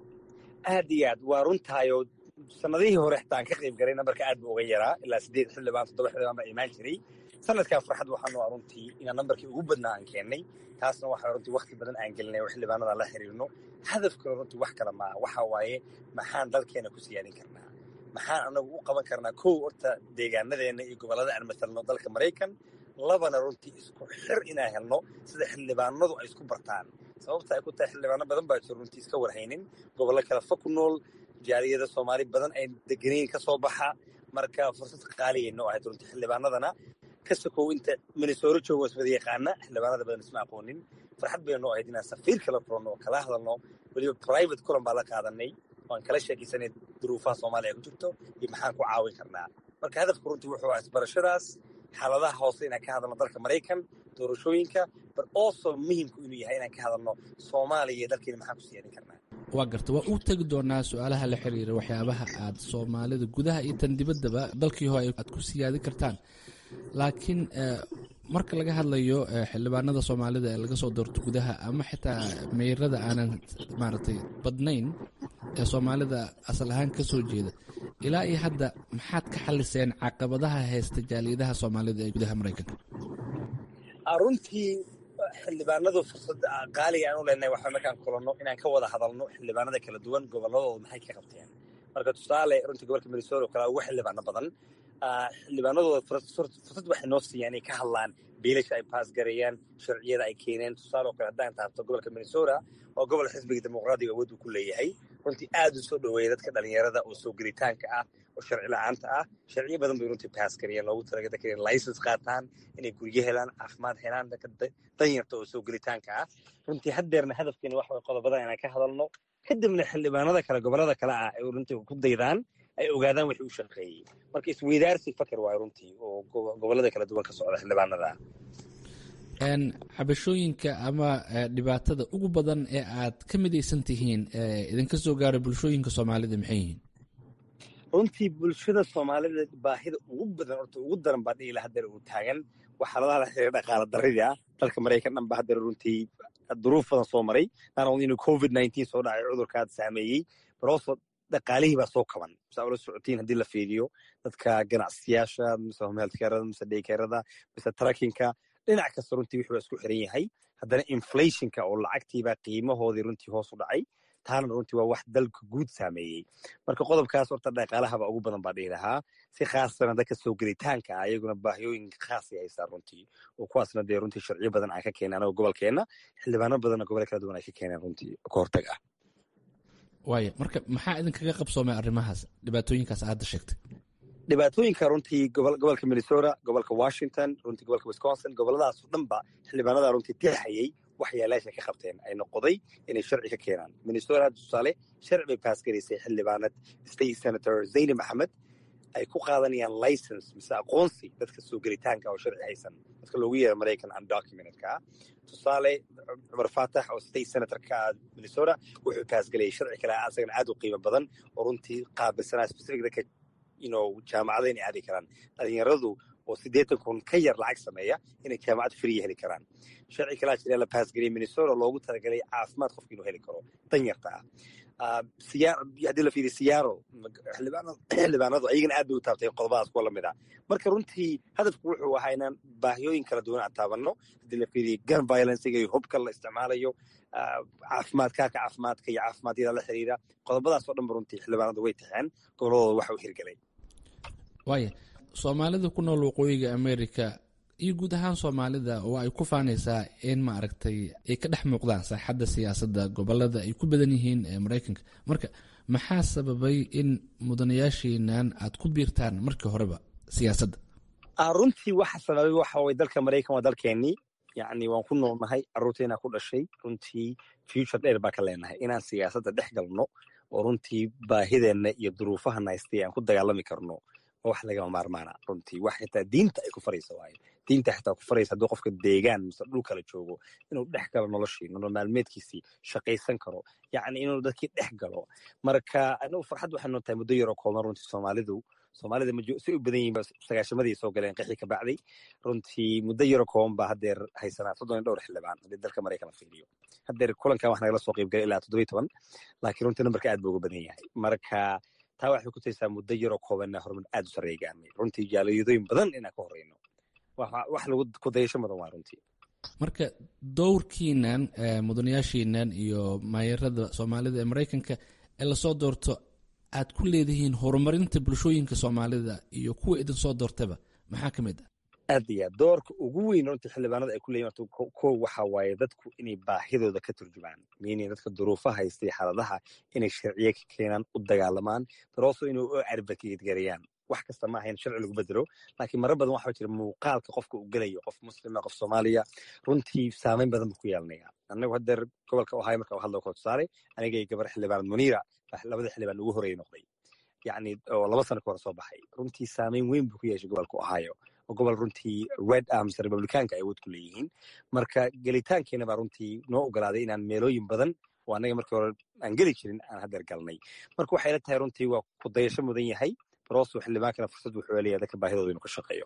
aad iyo aad waa runtaayoo sanadihii hore xitaa aan ka qayb garay nambarka aad buu uga yaraa ilaa siddeed xildhibaan toddoba xildhibaan baa imaan jiray sanadkan farxad waxaa noo ah runtii inaan nambarkii ugu badnaa aan keennay taasna waxaa runtii wakti badan aan gelinay oo xildhibaanada la xiriirno hadafkuna runtii wax kale maaha waxaa waaye maxaan dalkeena ku siyaadin karnaa maxaan anagu u qaban karnaa kow horta deegaanadeenna iyo gobollada aan matalno dalka maraykan labana runtii isku xir inaan helno sida xildhibaanadu ay isku bartaan sababta ay ku tahay xildhibaano badan baa jiro runtii iska warhaynin gobollo kale fa ku nool jaaliyada soomaali badan ay deganayn ka soo baxa marka fursad qaaliya noo ahayd runtii xildhibaanadana ka sokow inta minnesoro joogo iswada yaqaana xildhibaanada badan isma aqoonin farxad bay noo ahayd inaan safiir kala kulanno oo kala hadalno weliba private kulan baa la qaadanay oo aan kala sheekaysanay duruufaha soomaaliya ku jirto iyo maxaan ku caawin karnaa marka hadafku runtii wuxuu ah isbarashadaas xaaladaha hoose inaan ka hadalno dalka maraykan doorashooyinka but also muhimku inuu yahay inaan ka hadalno soomaaliya iyo dalkeena maxaan ku siyaadin karnaa waa garta waa u tegi doonaa su-aalaha la xiriira waxyaabaha aad soomaalida gudaha iyo tan dibaddaba dalkii hore aad ku siyaadin kartaan laakiin marka laga hadlayo xildhibaanada soomaalida ee laga soo doorto gudaha ama xitaa meyrada aanan maaragtay badnayn ee soomaalida asal ahaan ka soo jeeda ilaa iyo hadda maxaad ka xaliseen caqabadaha haysta jaaliyadaha soomaalida ee gudaha maraykanka runtii xildhibaanadu fursad qaaliga aan u leenahay waxaa markaan kulanno inaan ka wada hadalno xildhibaanada kala duwan gobolladooda maxay ka qabteen marka tusaale runtii gobolka minnesota oo kale ugu xildhibaano badan xildhibaanadooda fursad waxay noo siiyaan inay ka hadlaan biilasha ay baas gareeyaan sharciyada ay keeneen tusaale oo kale haddaan taabto gobolka minnesota oo gobol xisbiga dimuqraadiga awood uu ku leeyahay runtii aad u soo dhoweeya dadka dhalinyarada oo soo gelitaanka ah oo sharci la-aanta ah sharciyo badan bay runtii baas gareeyaan loogu talaga dadka inay license qaataan inay guryo helaan caafimaad helaan dadka danyarta oo soo gelitaanka ah runtii haddeerna hadafkeena wax way qodobadan inaan ka hadalno kadibna xildhibaanada kale gobollada kale ah ay runtii ku daydaan ay ogaadaan wixii u shaqeeyey marka isweydaarsi fakar waayo runtii oo gobollada kala duwan ka socda xildhibaanada cabashooyinka ama dhibaatada ugu badan ee aad ka midaysan tihiin idinka soo gaara bulshooyinka soomaalida maxay yihiin runtii bulshada soomaalida baahida ugu badan horta ugu daran baa dhiila hadeer uu taagan waxaaladaha la xiriira dhaqaala daridii ah dalka maraykan dhan ba hadeer runtii duruuf badan soo maray naanol inuu covid nineteen soo dhacay cudurkaad saameeyey balooso dhaqaalihii baa soo kaban saa ula socotiin haddii la fiiriyo dadka ganacsiyaasha mise homehealthcarada mise daycarada mise trackinka dhinac kasta runtii wuxuu isku xiran yahay haddana inflationka oo lacagtiibaa qiimahoodii runtii hoos u dhacay taana runtii waa wax dalka guud saameeyey marka qodobkaas horta dhaqaalahaba ugu badan baa dhihi lahaa si khaasana dadka soo gelitaanka ah iyaguna baahiyooyin khaasay haystaa runtii oo kuwaasna dee runtii sharciyo badan aan ka keenay anagoo gobolkeenna xildhibaano badanna gobole kala duwan ay ka keeneen runtii ka hortag ah waaya marka maxaa idinkaga qabsoomay arrimahaas dhibaatooyinkaas aadda sheegtay dhibaatooyinka runtii gobolka minnesota gobolka washington runtii gobolka wisconsin goboladaas oo dhanba xildhibaanada runtii tixayey waxyaalaasha ka qabteen ay noqoday inay sharci ka keenaan minnesota hadda tusaale sharci bay baas garaysay xildhibaanad state senator zayni maxamed ay ku qaadanayaan license mise aqoonsi dadka soo gelitaanka oo sharci haysan dadka loogu yeero maraykan undocumented-ka ah tusaale cumar faatax oo state senatorka minnesota wuxuu baasgelayay sharci kale asagana aad u qiimo badan oo runtii qaabilsanaa specific dadka ino jaamacada inay aadi karaan dhalinyaradu oo siddeetan kun ka yar lacag sameeya inay jaamacad friya heli karaan sharci kalaa jira la baasgeliyay minnesota loogu talagalay caafimaad qofka inuu heli karo danyarta ah haddii la fiiriyo siyaaro xildhibaanadu ayagana aad bay u taabtay qodobadaas kuwa lamid ah marka runtii hadafku wuxuu ahaa inaan baahiyooyin kala duwan aan taabanno haddii la fiiriyo gun violencega iyo hubka la isticmaalayo caafimaad kaarka caafimaadka iyo caafimaadiyada la xiriira qodobadaas oo dhanba runtii xildhibaanadu way taxeen goboladooda waxa u hirgelay waaya soomaalida ku nool waqooyiga america iyo guud ahaan soomaalida oo ay ku faanaysaa in maaragtay ay ka dhex muuqdaan saaxadda siyaasadda gobolada ay ku badan yihiin ee maraykanka marka maxaa sababay in mudanayaashiinan aad ku biirtaan markii horeba siyaasadda runtii waxa sababay waxa way dalka maraykan waa dalkeenii yacni waan ku noolnahay carruurteena ku dhashay runtii future dheer baa ka leenahay inaan siyaasadda dhex galno oo runtii baahideenna iyo duruufahana haystay aan ku dagaalami karno oo wax lagama maarmaana runtii wax xitaa diinta ay ku faraysa waayo diinta xitaa ku faraysa hadduu qofka deegaan mise dhul kala joogo inuu dhex galo noloshii nolol maalmeedkiisii shaqaysan karo yacni inuu dadkii dhex galo marka anagu farxad waxay noo tahay muddo yaroo kooban runtii soomaalidu soomaalida si u badan yihiin sagaashamadii soo galeen qixii ka bacday runtii muddo yaro kooban baa haddeer haysanaa soddon iyo dhowr xildhibaan haddii dalka maraykan la fiiriyo haddeer kulankan wax nagala soo qaybgalay ilaa toddobiy toban laakiin runtii nambarka aad buu uga badan yahay marka taa waxay ku taysaa muddo yaroo koobanna horumar aad u sarreeya gaarnay runtii jaaliyadooyin badan inaan ka horreyno wax lagu kudayasho mudan waa runtii marka dowrkiinan mudanayaashiinan iyo maayarada soomaalida ee maraykanka ee lasoo doorto aad ku leedihiin horumarinta bulshooyinka soomaalida iyo kuwa idin soo doortaba maxaa ka mid ah aad iyo aad doorka ugu weyn runtii xildhibaanada ay ku leeyihin horta kow waxa waaye dadku inay baahidooda ka turjumaan meaning dadka duruufaha haystay xaaladaha inay sharciye ka keenaan u dagaalamaan darooso inay u advocate gareeyaan wax kasta ma ahayn sharci lagu bedelo laakiin marar badan waxaa jira muuqaalka qofka uu gelayo qof muslima qof soomaaliya runtii saameyn badan buu ku yeelanaya annagu haddeer gobolka ohio marka u hadlo kala tusaale anigay gabar xildhibaanad muniira labada xildhibaan ugu horreeyay noqday yacni oo laba sano ka hore soo baxay runtii saameyn weyn buu ku yeeshay gobolka ohio oo gobol runtii red arms republicaanka ay awood ku leeyihiin marka gelitaankeena baa runtii noo ogolaaday inaan meelooyin badan oo annaga markii hore aan geli jirin aan haddeer galnay marka waxay la tahay runtii waa ku dayasho mudan yahay baroosu xildhibaankana fursad wuxuu helayaa dadka baahidooda inuu ka shaqeeyo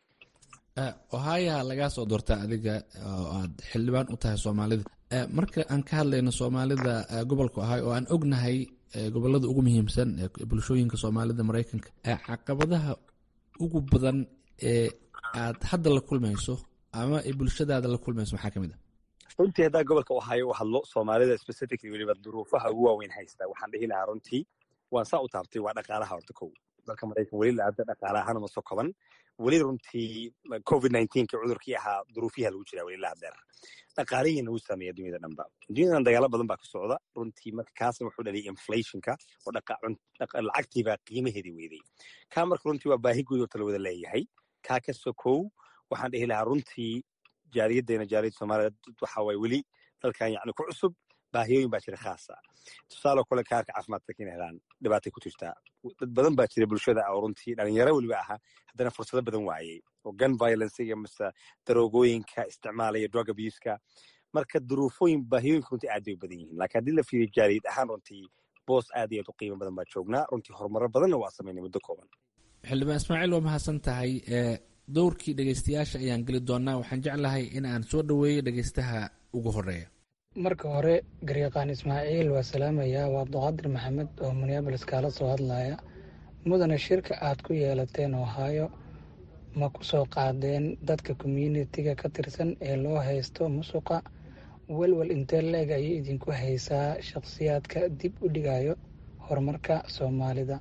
ohaayaha lagaa soo doortaa adiga oo aad xildhibaan u tahay soomaalida marka aan ka hadlayno soomaalida gobolka ohay oo aan ognahay gobolada ugu muhiimsan ee bulshooyinka soomaalida maraykanka caqabadaha ugu badan ee aad hadda la kulmayso ama ay bulshadaada la kulmayso maxaa ka mid ah runtii haddaa gobolka ohaayo u hadlo soomaalida specifically weliba duruufaha ugu waaweyn haysta waxaan dhihi lahaa runtii waan saa u taabtay waa dhaqaalaha horta kow dalka maraykan weli laada dhaqaala ahaan uma soo koban weli runtii covid nineteenki cudurkii ahaa duruufiyaha lagu jiraa weli laadeer dhaqaalihiina wuu saameeya dunyada dhanba dunyadan dagaalo badan baa ka socda runtii marka kaasna wuxuu dhaliyay inflationka oo lacagtiibaa qiimaheedii weyday kaa marka runtii waa baahi guud oo tala wada leeyahay kaa ka sokow waxaan dhihi lahaa runtii jaariyadeena jaariyadda soomaalida waxa waay weli dalkan yacni ku cusub baahiyooyin baa jira khaasa tusaaloo kale kaarka caafimaadka kina helaan dhibaatay ku jirtaa dad badan baa jira bulshada oo runtii dhalinyaro weliba ahaa haddana fursado badan waayey oo gun violencega mise daroogooyinka isticmaalaya drug abuska marka duruufooyin baahiyooyinka runtii aad bay u badan yihiin laakiin haddii la fiiriyo jaaliyad ahaan runtii boos aad iyo aad u qiimo badan baa joognaa runtii horumaro badanna waa samaynay muddo kooban xildhibaan ismaaciil waa mahadsan tahay dowrkii dhegeystayaasha ayaan geli doonaa waxaan jeclahay in aan soo dhoweeyo dhegeystaha ugu horeeya marka hore garyaqaan ismaaciil waa salaamayaa waa abduqaadir maxamed oo minneabolis kaala soo hadlaya mudane shirka aad ku yeelateen ohaayo ma ku soo qaadeen dadka communitiga ka tirsan ee loo haysto musuqa welwel intee la-eg ayay idinku haysaa shakhsiyaadka dib u dhigayo horumarka soomaalida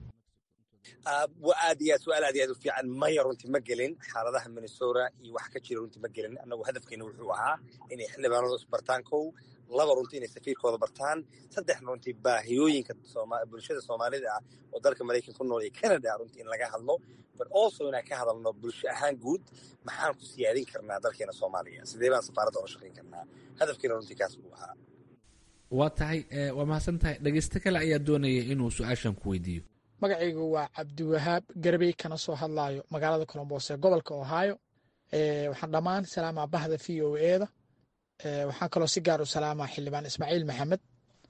aad iyo aad su-aal aad iyo aad u fiican maya runtii ma gelin xaaladaha minnesota iyo wax ka jira runtii ma gelin annagu hadafkeena wuxuu ahaa inay xildhibaanadu isbartaan kow laba runtii inay safiirkooda bartaan saddex runtii baahiyooyinka bulshada soomaalida ah oo dalka maraykanka ku nool iyo canada runtii in laga hadlo but also inaan ka hadalno bulsho ahaan guud maxaan ku siyaadin karnaa dalkeena soomaaliya sidee baan safaaradda ola shaqayn karnaa hadafkeena runtii kaas buu ahaa waa tahay waa mahadsan tahay dhegeysto kale ayaa doonaya inuu su-aashan ku weydiiyo magacaygu waa cabdiwahaab garbey kana soo hadlaayo magaalada colombos ee gobolka ohio waxaan dhammaan salaamaa bahda v o eda waxaan kaloo si gaar u salaamaa xildhibaan ismaaciil maxamed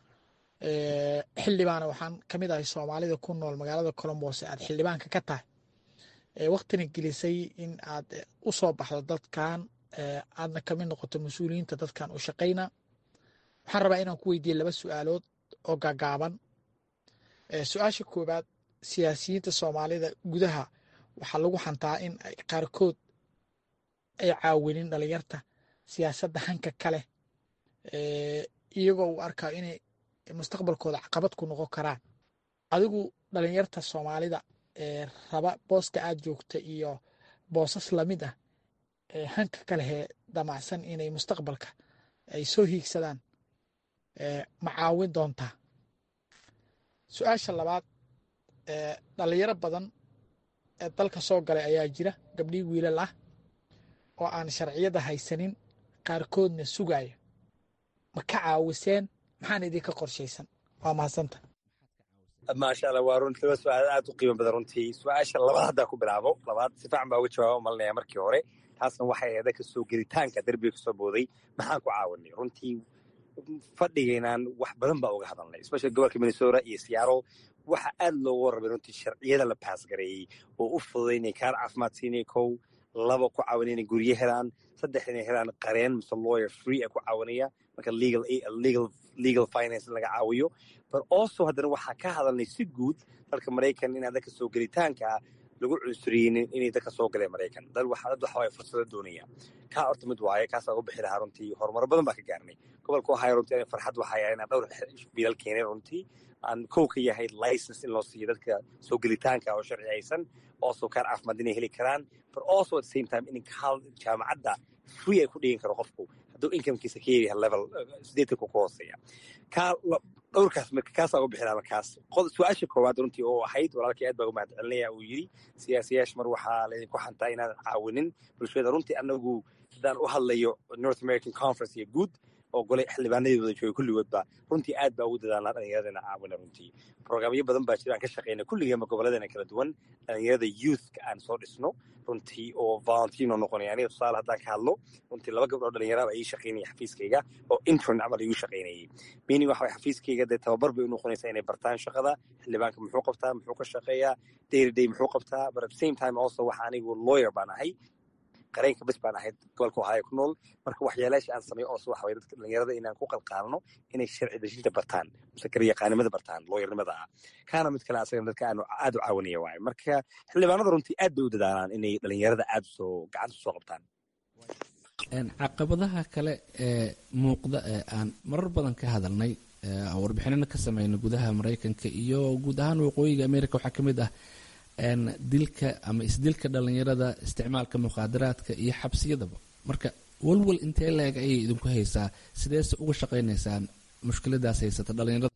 xildhibaana waxaan ka mid ahay soomaalida ku nool magaalada colombos aad xildhibaanka ka tahay waktina gelisay in aad u soo baxdo dadkan aadna kamid noqoto mas-uuliyiinta dadkan u shaqayna waxaan rabaa inaan ku weydiiye laba su-aalood oo gaagaaban su-aasha koowaad siyaasiyiinta soomaalida gudaha waxaa lagu xantaa in qaarkood ay caawinin dhalinyarta siyaasadda hanka kale iyagoo uu arkaa inay mustaqbalkooda caqabad ku noqon karaan adigu dhalinyarta soomaalida raba booska aad joogta iyo boosas lamid ah hanka kalehee damacsan inay mustaqbalka ay soo hiigsadaan ma caawin doontaa su-aasha labaad dhalinyaro badan ee dalka soo galay ayaa jira gabdhii wiilal ah oo aan sharciyada haysanin qaarkoodna sugaya ma ka caawiseen maxaan idinka qorshaysan waa mahadsanta maasha allah waa runtii laba su-aal aad u qiimo badan runtii su-aasha labaad haddaa ku bilaabo labaad si fiican baa uga jawaaba malinaya markii hore taasna waxay ahayd ka soo gelitaanka derbiga kasoo booday maxaan ku caawinay runtii fadhigaynaan wax badan baa uga hadalnay especially gobolka minnesota iyo seattle waxa aad loogu warramay runtii sharciyada la baasgareeyey oo u fududaynay kaar caafimaad siinay kow laba ku caawinay inay guryo helaan saddex inay helaan qareen mise lawyer free a ku caawinaya marka legal legal legal finance in laga caawiyo but also haddana waxaa ka hadalnay si guud dalka maraykan in dadka soo gelitaanka ah lagu cunsuriyeynin inay dadka soo galeen maraykan dad waxa dad waxa waye fursado doonaya kaa horta mid waaye kaasaa uga bixi lahaa runtii horumaro badan baa ka gaarnay gobolka ohio runtii farxad waxaa yahay inaan dhowr biilal keenay runtii aan kow ka yahay license in loo siiyo dadka soo gelitaanka oo sharci haysan also kaar caafimaad inay heli karaan but also at the same time in jaamacadda free ay ku dhigin karo qofku hadduu incomekiisa ka yaryahay level sideetanku ku hooseeya kaa dhowrkaas marka kaasaa uga bixinaa markaas su-aasha koowaad runtii oo ahayd walaalkii aad baa uga mahad celinaya uu yidhi siyaasiyaasha mar waxaa laydinku xantaa inaan caawinin bulshada runtii anagu haddaan u hadlayo north american conference iyo guud oo golay xildhibaanadii wada joogay kulligoodba runtii aad baa ugu dadaalnaa dhallinyaradana caawina runtii programyo badan baa jira aan ka shaqeyna kulligeema gobolladeena kala duwan dhallinyarada youthka aan soo dhisno runtii oo volunteer noo noqonaya aniga tusaale haddaan ka hadlo runtii laba gabdhoo dhalinyaraba ii shaqaynaya xafiiskayga oo intern camal igu shaqaynayay meaning waxa way xafiiskayga dee tababar bay u noqonaysaa inay bartaan shaqada xildhibaanka muxuu qabtaa muxuu ka shaqeeyaa dayry day muxuu qabtaa but at the same time also waxa anigu lawyer baan ahay qareenka bes baan ahayd gobolka ohaayo ku nool marka waxyaalaasha aan sameeyo oose waxa waye dadka dhalinyarada inaan ku qalqaalno inay sharci dejinta bartaan mise garyaqaanimada bartaan looyarnimada ah kaana mid kale asagana dadka aanu aad u caawinaya waaye marka xildhibaanada runtii aad bay u dadaalaan inay dhalinyarada aad soo gacanta usoo qabtaan caqabadaha kale ee muuqda ee aan marar badan ka hadalnay warbixinana ka sameynay gudaha maraykanka iyo guud ahaan waqooyiga america waxaa ka mid ah dilka ama isdilka dhalinyarada isticmaalka muqaadaraadka iyo xabsiyadaba marka walwal intee leeg ayay idinku haysaa sideese uga shaqaynaysaan mushkiladaas haysata dhalinyarada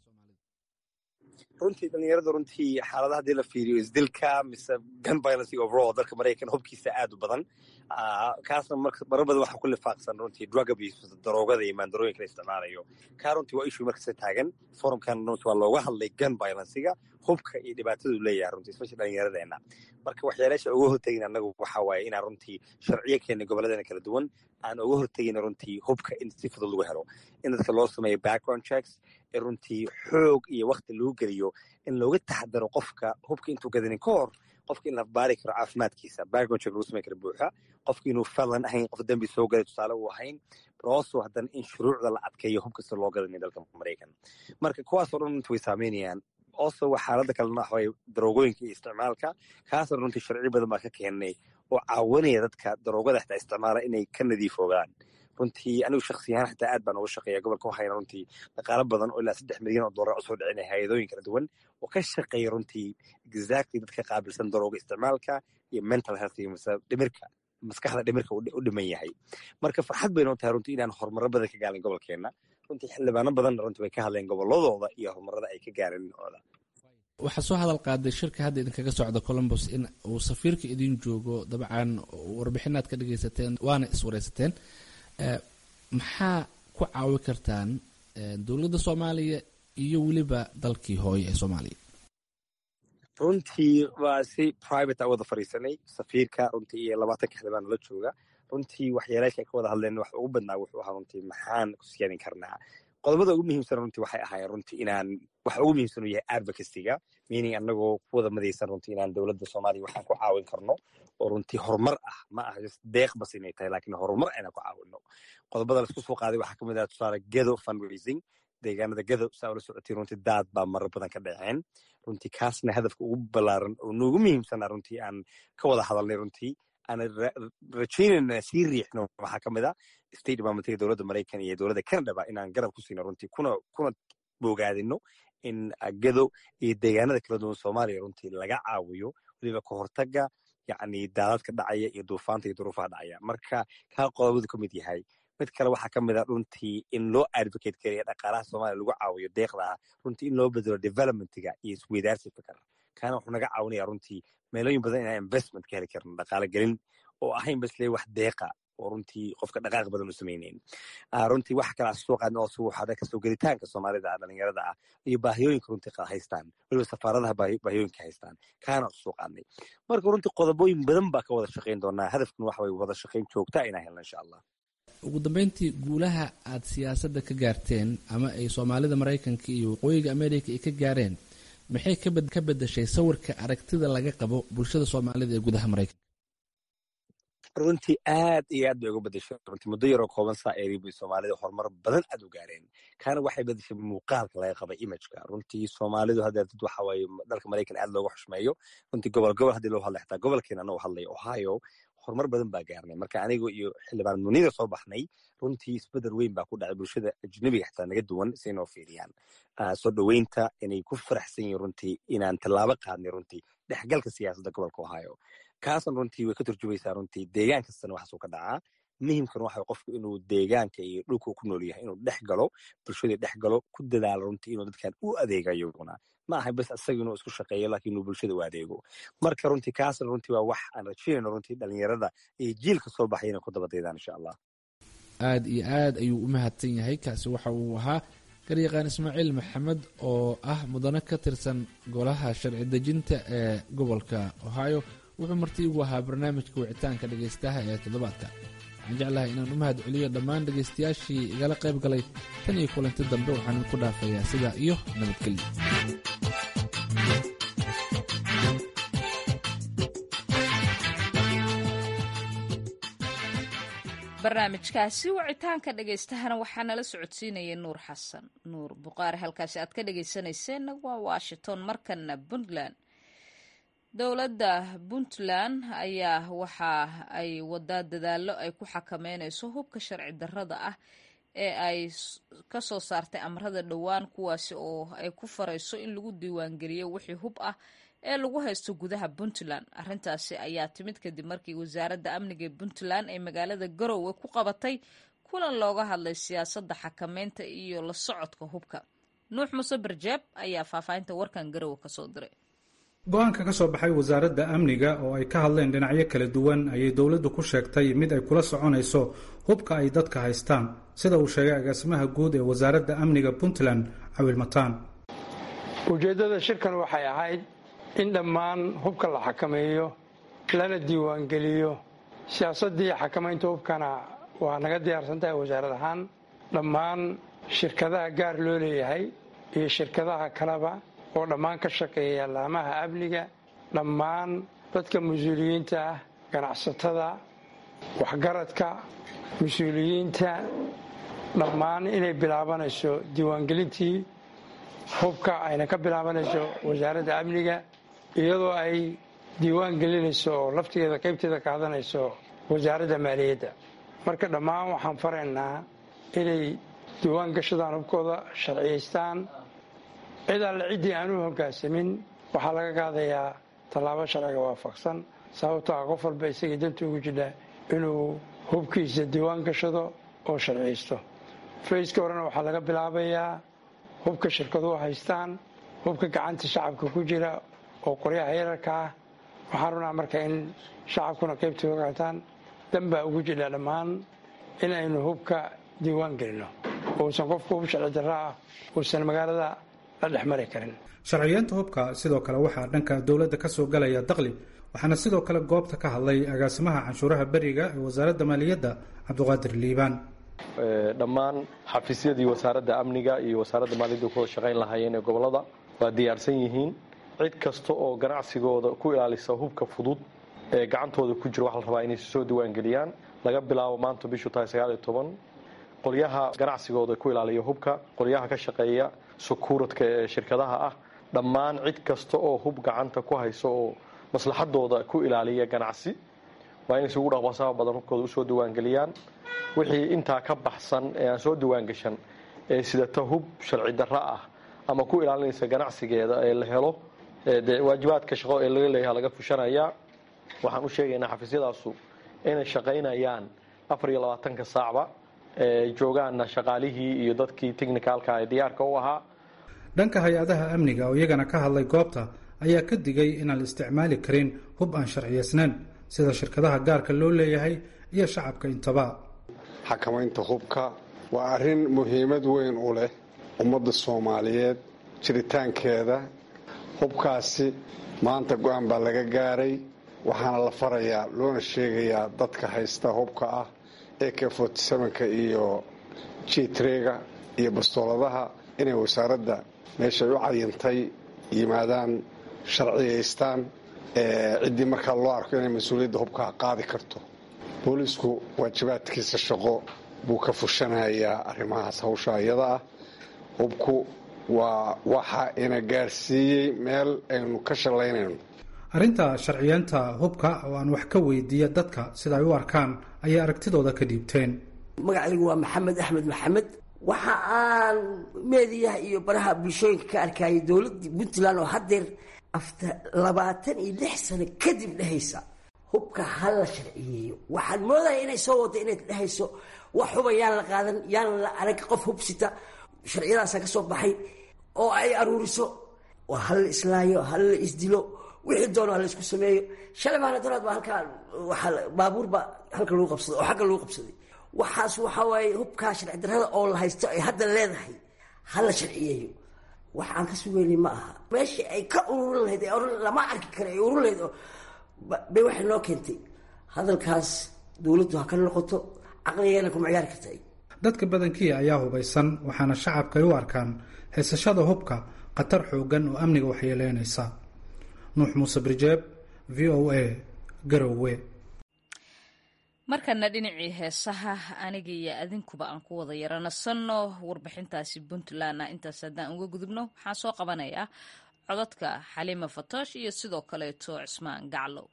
runtii dhalinyarada runtii xaaladaha haddii la fiiriyo isdilka mise gun violence overall dalka maraykan hubkiisa aad u badan kaasna marar badan waxaa ku lifaaqsan runtii drug abuse mise daroogada iyo maandarooyinka la isticmaalayo kaa runtii waa issue markasta taagan forumkan runtii waa looga hadlay gun violencega hubka iyo dhibaatadu leeyahay runtii especially dhallinyaradeenna marka waxyaalaasha uga hortegin annagu waxa waaye inaan runtii sharciyo keenna gobolladeena kala duwan aan uga hortegin runtii hubka in si fudud lagu helo in dadka loo sameeyo background checks in runtii xoog iyo wakti lagu geliyo in looga taxadaro qofka hubka intuu gadanin ka hor qofka in la baari karo caafimaadkiisa background check lagu samey karo buuxa qofka inuu falan ahayn qof dembi soo galay tusaale uu ahayn also haddana in shuruucda la adkeeyo hub kasta loo gadanay dalka maraykan marka kuwaasoo dhan runtii way saameynayaan also xaaladda kalena waxa waye daroogooyinka iyo isticmaalka kaasna runtii sharci badan baa ka keenay oo caawinaya dadka daroogada xitaa isticmaala inay ka nadiifoogaan runtii anigu shaksiyahaan xitaa aad baan uga shaqeeya gobolka waxayna runtii dhaqaalo badan oo ilaa saddex milyan oo dollar usoo dhicinay hay-adooyin kala duwan oo ka shaqeeya runtii exactly dadka qaabilsan darooga isticmaalka iyo mental health iyo dhimirka maskaxda dhimirka u dhiman yahay marka farxad bay noo tahay runtii inaan horumaro badan ka gaalin gobolkeenna runtii xildhibaano badanna runtii way ka hadleen gobolladooda iyo horumarada ay ka gaareen dhinacooda waxaa soo hadal qaaday shirka hadda idinkaga socda columbus in uu safiirka idin joogo dabcan warbixinaad ka dhegaysateen waana iswareysateen maxaa ku caawi kartaan dowladda soomaaliya iyo weliba dalkii hooye ee soomaaliya runtii waa si private a wada fadhiisanay safiirka runtii iyo labaatanka xildhibaan la jooga runtii waxyaalaasha ay ka wada hadleen wax ugu badnaa wuxuu ahaa runtii maxaan ku siyaanin karnaa qodobada ugu muhiimsan runtii waxay ahaayeen runtii inaan waxa ugu muhiimsan uu yahay advocacyga meaning annagoo ku wada madaysan runtii inaan dowladda soomaaliya waxaan ku caawin karno oo runtii horumar ah ma aha just deeq bas inay tahay laakiin horumar inaan ku caawino qodobada laisku soo qaaday waxaa kamid ah tusaale gedo fundraising deegaanada gadow saa ula socotay runtii daad baa marar badan ka dhaceen runtii kaasna hadafka ugu ballaaran oo noogu muhiimsana runtii aan ka wada hadalnay runtii aan rajaynayna sii riixno waxaa ka mid a state departmentiga dowladda maraykan iyo dowladda canadaba inaan garab ku siino runtii kuna kuna bogaadino in gadow iyo deegaanada kala duwan soomaaliya runtii laga caawiyo weliba ka hortaga yacni daadadka dhacaya iyo duufaanta iyo duruufaha dhacaya marka kaa qodobadu ka mid yahay mid kale waxaa ka mid a runtii in loo advocate gareya dhaqaalaha soomaaliya lagu caawiyo deeqda ah runtii in loo bedelo developmentiga iyo isweydaarsi fikar kaana wuxuu naga caawinaya runtii meelooyin badan inaan investment ka heli karno dhaqaale gelin oo ahayn basle wax deeqa oo runtii qofka dhaqaaq badan u samaynayn runtii waxa kale soo qaadna oo suuxada kasoo gelitaanka soomaalida dhalinyarada ah iyo baahiyooyinka runtii haystaan weliba safaaradaha baahiyooyinka haystaan kaana soo qaadnay marka runtii qodobooyin badan baa ka wada shaqayn doonaa hadafkuna waxa way wada shaqayn joogta inaan helno insha allah ugu dambeyntii guulaha aad siyaasadda ka gaarteen ama ay soomaalida maraykanka iyo waqooyiga america ay ka gaareen maxay ka bedeshay sawirka aragtida laga qabo bulshada soomaalida ee gudaha maraykanka runtii aad iyo aad bay uga bedeshay runtii muddo yaroo kooban saa eeri bay soomaalida horumar badan aad u gaareen kaana waxay bedeshay muuqaalka laga qabay imageka runtii soomaalidu hadda dad waxa waaye dalka maraykan aad looga xushmeeyo runtii gobol gobol haddii loo hadlay xitaa gobolkeena anagoo hadlay ohio horumar badan baa gaarnay marka aniga iyo xildhibaan munida soo baxnay runtii isbedel weyn baa ku dhacay bulshada ajnabiga xitaa naga duwan si inoo fiiriyaan soo dhoweynta inay ku faraxsan yihiin runtii inaan tallaabo qaadnay runtii dhexgalka siyaasadda gobolka ohio kaasna runtii way ka turjumaysaa runtii deegaan kastana waxaasuu ka dhacaa muhimkan waxa qofku inuu deegaanka iyo dhulka ku nool yahay inuu dhex galo bulshadii dhex galo ku dadaalo runtii inuu dadkan u adeegayo iyaguna ma aha bas isaga inuu isku shaqeeyo laakiin inuu bulshada u adeego marka runtii kaasna runtii waa wax aan rajaynayno runtii dhalinyarada iyo jiilka soo baxay inay ku dabadaydaan insha allah aad iyo aad ayuu u mahadsan yahay kaasi waxa uu ahaa garyaqaan ismaaciil maxamed oo ah mudane ka tirsan golaha sharci dejinta ee gobolka ohio wuxuu marti igu ahaa barnaamijka wicitaanka dhegaystaha ee toddobaadka waxaan jeclahay inaan u mahad celiyo dhammaan dhegaystayaashii igala qayb galay tan iyo kulanti dambe waxaan idinku dhaafayaa sidaa iyo nabadgelyo barnaamijkaasi wicitaanka dhagaystahana waxaa nala socodsiinaya nuur xasan nuur buqaari halkaasi aad ka dhagaysanayseena waa washington markana puntland dowladda puntland ayaa waxa ay wadaa dadaallo ay ku xakameynayso hubka sharci darrada ah ee ay ka soo saartay amrada dhowaan kuwaasi oo ay ku farayso in lagu diiwaangeliyo wixii hub ah ee lagu haysto gudaha puntland arrintaasi ayaa timid kadib markii wasaaradda amniga ee puntland ay magaalada garowe ku qabatay kulan looga hadlay siyaasadda xakameynta iyo la socodka hubka nuux muse barjeeb ayaa faahfaahinta warkan garowe kasoo diray go-aanka ka soo baxay wasaaradda amniga oo ay ka hadleen dhinacyo kala duwan ayay dowladdu ku sheegtay mid ay kula soconayso hubka ay dadka haystaan sida uu sheegay agaasimaha guud ee wasaaradda amniga puntland cawil mataan ujeeddada shirkan waxay ahayd in dhammaan hubka la xakameeyo lana diiwaangeliyo siyaasaddii xakamaynta hubkana waa naga diyaarsan tahay wasaarad ahaan dhammaan shirkadaha gaar loo leeyahay iyo shirkadaha kaleba oo dhammaan ka shaqeeya laamaha amniga dhammaan dadka mas-uuliyiinta ah ganacsatada waxgaradka mas-uuliyiinta dhammaan inay bilaabanayso diiwaangelintii hubka ayna ka bilaabanayso wasaaradda amniga iyadoo ay diiwaan gelinayso oo laftigeeda qaybteeda qaadanayso wasaaradda maaliyadda marka dhammaan waxaan faraynaa inay diiwaan gashadaan hubkooda sharciyaystaan cid alle ciddii aan u hoggaansamin waxaa laga qaadayaa tallaabo sharciga waafaqsan sababtoo ah qof walba isagii danta ugu jidha inuu hubkiisa diiwaan gashado oo sharciyaysto fayska horena waxaa laga bilaabayaa hubka shirkaduhu haystaan hubka gacanta shacabka ku jira oo qoryaha yararka ah waxaan runaa marka in shacabkuna qaybtooda qaataan danbaa ugu jidha dhammaan in aynu hubka diiwaan gelino uusan qofku hub sharci darra ah uusan magaalada la dhex mari karin sharciyeenta hubka sidoo kale waxaa dhanka dowladda ka soo galaya daqli waxaana sidoo kale goobta ka hadlay agaasimaha canshuuraha beriga ee wasaaradda maaliyadda cabdiqaadir liibaan dhammaan xafiisyadii wasaaradda amniga iyo wasaaradda maaliyadda ku wada shaqayn lahaayeen ee gobolada waa diyaarsan yihiin cid kasta oo ganacsigooda ku ilaalisa hubka fudud ee gacantooda ku jira waxa la rabaa inay soo diiwaangeliyaan laga bilaabo maanta bishu tahay sagaaliyo toban qolyaha ganacsigooda ku ilaaliya hubka qolyaha ka shaqeeya sukuuradka ee shirkadaha ah dhammaan cid kasta oo hub gacanta ku hayso oo maslaxadooda ku ilaaliya ganacsi waa inay isugu dhaqbasaha badan hubkooda usoo diiwaangeliyaan wixii intaa ka baxsan ee aan soo diiwaangashan ee sidata hub sharci darra ah ama ku ilaalinaysa ganacsigeeda ee la helo de waajibaadka shaqo ee laga leeyaha laga fushanayaa waxaan u sheegaynaa xafiisyadaasu inay shaqaynayaan afar iyo labaatanka saacba ee joogaanna shaqaalihii iyo dadkii technicalka ee diyaarka u ahaa dhanka hay-adaha amniga oo iyagana ka hadlay goobta ayaa ka digay inaan la isticmaali karin hub aan sharciyaysnayn sida shirkadaha gaarka loo leeyahay iyo shacabka intaba xakamaynta hubka waa arrin muhiimad weyn u leh ummadda soomaaliyeed jiritaankeeda hubkaasi maanta go-aan baa laga gaaray waxaana la farayaa loona sheegayaa dadka haysta hubka ah ak ka iyo jitrega iyo bastooladaha inay wasaaradda meeshay u cayintay yimaadaan sharciyaystaan ciddii markaa loo arko inay mas-uuliyadda hubkaa qaadi karto boolisku waajibaadkiisa shaqo buu ka fushanayaa arrimahaas hawsha iyada ah hubku waa waxa ina gaarsiiyey meel aynu ka shallaynayno arrinta sharciyeenta hubka oo aan wax ka weydiiya dadka sida ay u arkaan ayay aragtidooda ka dhiibteen magacaygu waa maxamed axmed maxamed waxa aan meediyaha iyo baraha bulshooyinka ka arkayay dowladda puntland oo haddeer afta labaatan iyo lix sano kadib dhehaysa hubka ha la sharciyeeyo waxaad moodaya inay soo wado inay dhehayso wax huba yaan la qaadan yaan la arag qof hubsita sharciyadaasa ka soo baxay oo ay aruuriso waa ha la islaayo ha la isdilo wixii doono ha la isku sameeyo shalay maana daraad baa halkaa waxaa baabuurba halka lagu qabsaday oo xagga lagu qabsaday waxaas waxaa waaye hubkaa sharci darrada oo la haysto ay hadda leedahay ha la sharciyeeyo wax aan ka sugeynay ma aha meeshii ay ka ururin lahayd lama arki kara ay ururin lahayd bay waxay noo keentay hadalkaas dowladdu ha ka noqoto caqligeena kuma ciyaari karta dadka badankii ayaa hubaysan waxaana shacabka ay u arkaan haysashada hubka khatar xoogan oo amniga waxyeeleynaysa nuux muuse birjeeb v o a garowe markana dhinacii heesaha aniga iyo adinkuba aan ku wada yaranasanno warbixintaasi puntlandna intaas haddaan uga gudubno waxaan soo qabanayaa codadka xaliima fatoosh iyo sidoo kaleeto cismaan gaclow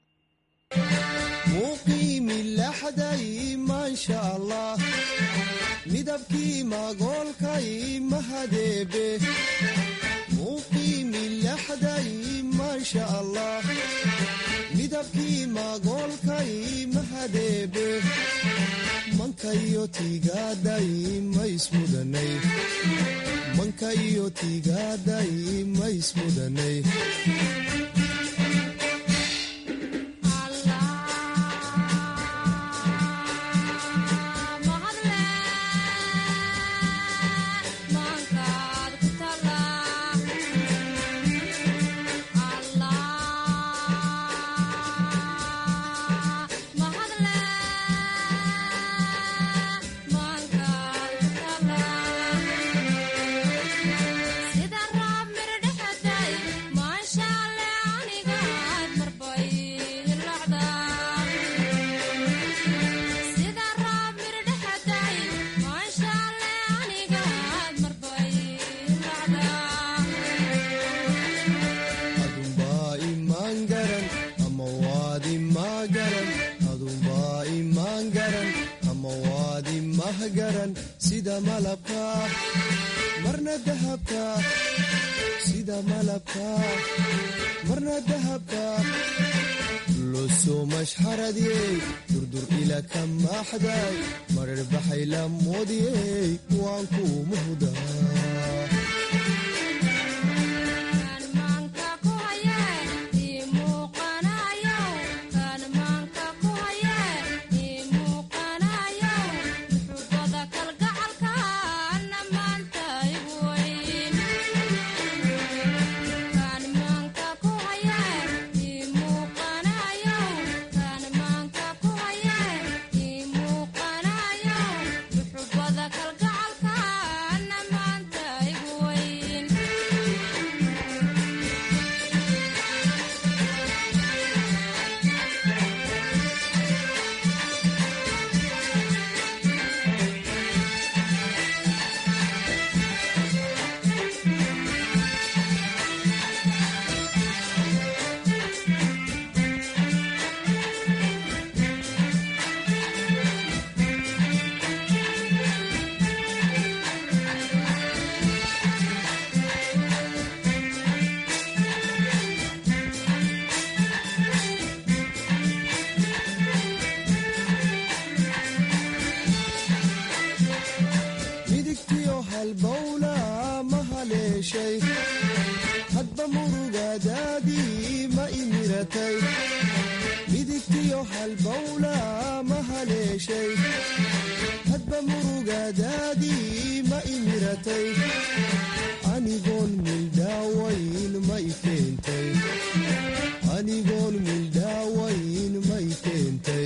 muqiimilaxday maasha allah midabkii magoolkay mahadeebe muqiimilaxday maasha allah midabkii magoolkay mahadeebe mankayo tiigaaday maismudanay mankayo tiigaaday maismudanay sida malabka marna dahabka sida malabka marna dahabka losomashxaradiyey durdur ila ka maaxday marar baxay la moodiyey waan ku muhdaa midigtiyo halbowla ma haleeshay hadba murugadaadii ma imiratay midigtiyo halbowla ma haleeshay hadba murugadaadii ma imiratay anigoon mildhaawayn ma i keentay anigoon mildhaawayn ma i keentay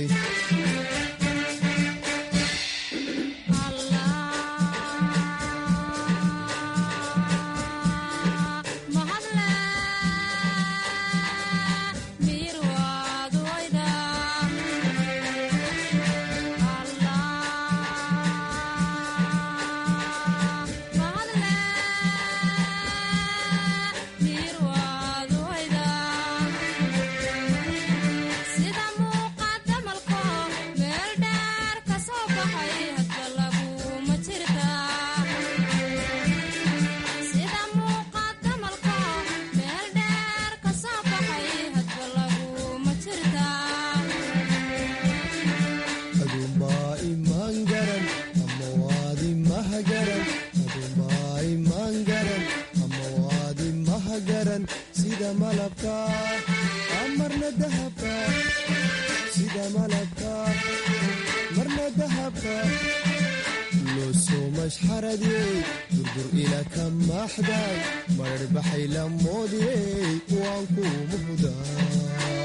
aduunbaa imaan garan ama waadi mahagaran aduunbaa imaan garan ama waadi mahagaran sida malabka marna dahabka sida malabka marna dahabka loosomashxaradiyey durdur ila ka maaxday marar baxay la moodiyey waan ku muhdaa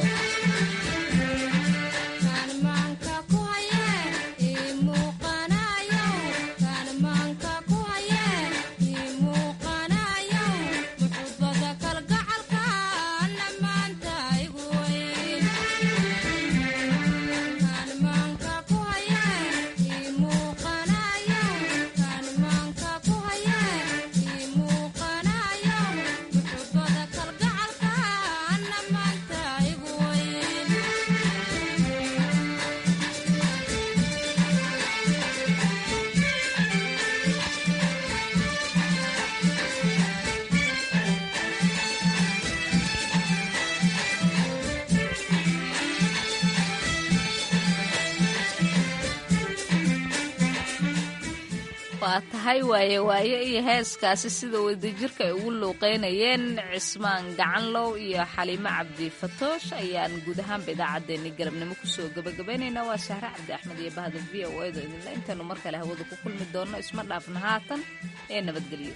waa tahay waaye waaye iyo heeskaasi sida wadajirka ay ugu luuqeynayeen cismaan gacanlow iyo xaliimo cabdi fatoosh ayaan guud ahaanba idaacaddeenni galabnimo kusoo gabagabaynaynaa waa sahre cabdi axmed iyo bahda v o edo idinle intaanu mar kale hawada ku kulmi doonno isma dhaafna haatan ee nabadgelyo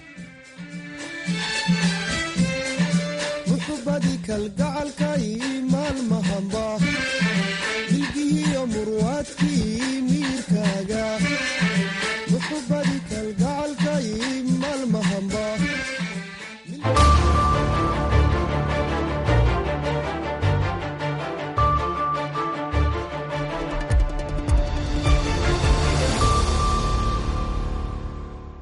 muxubadii kalgacalkay maalmahamba milgihiyo murwaadkii miirkaaga muxubadii kalga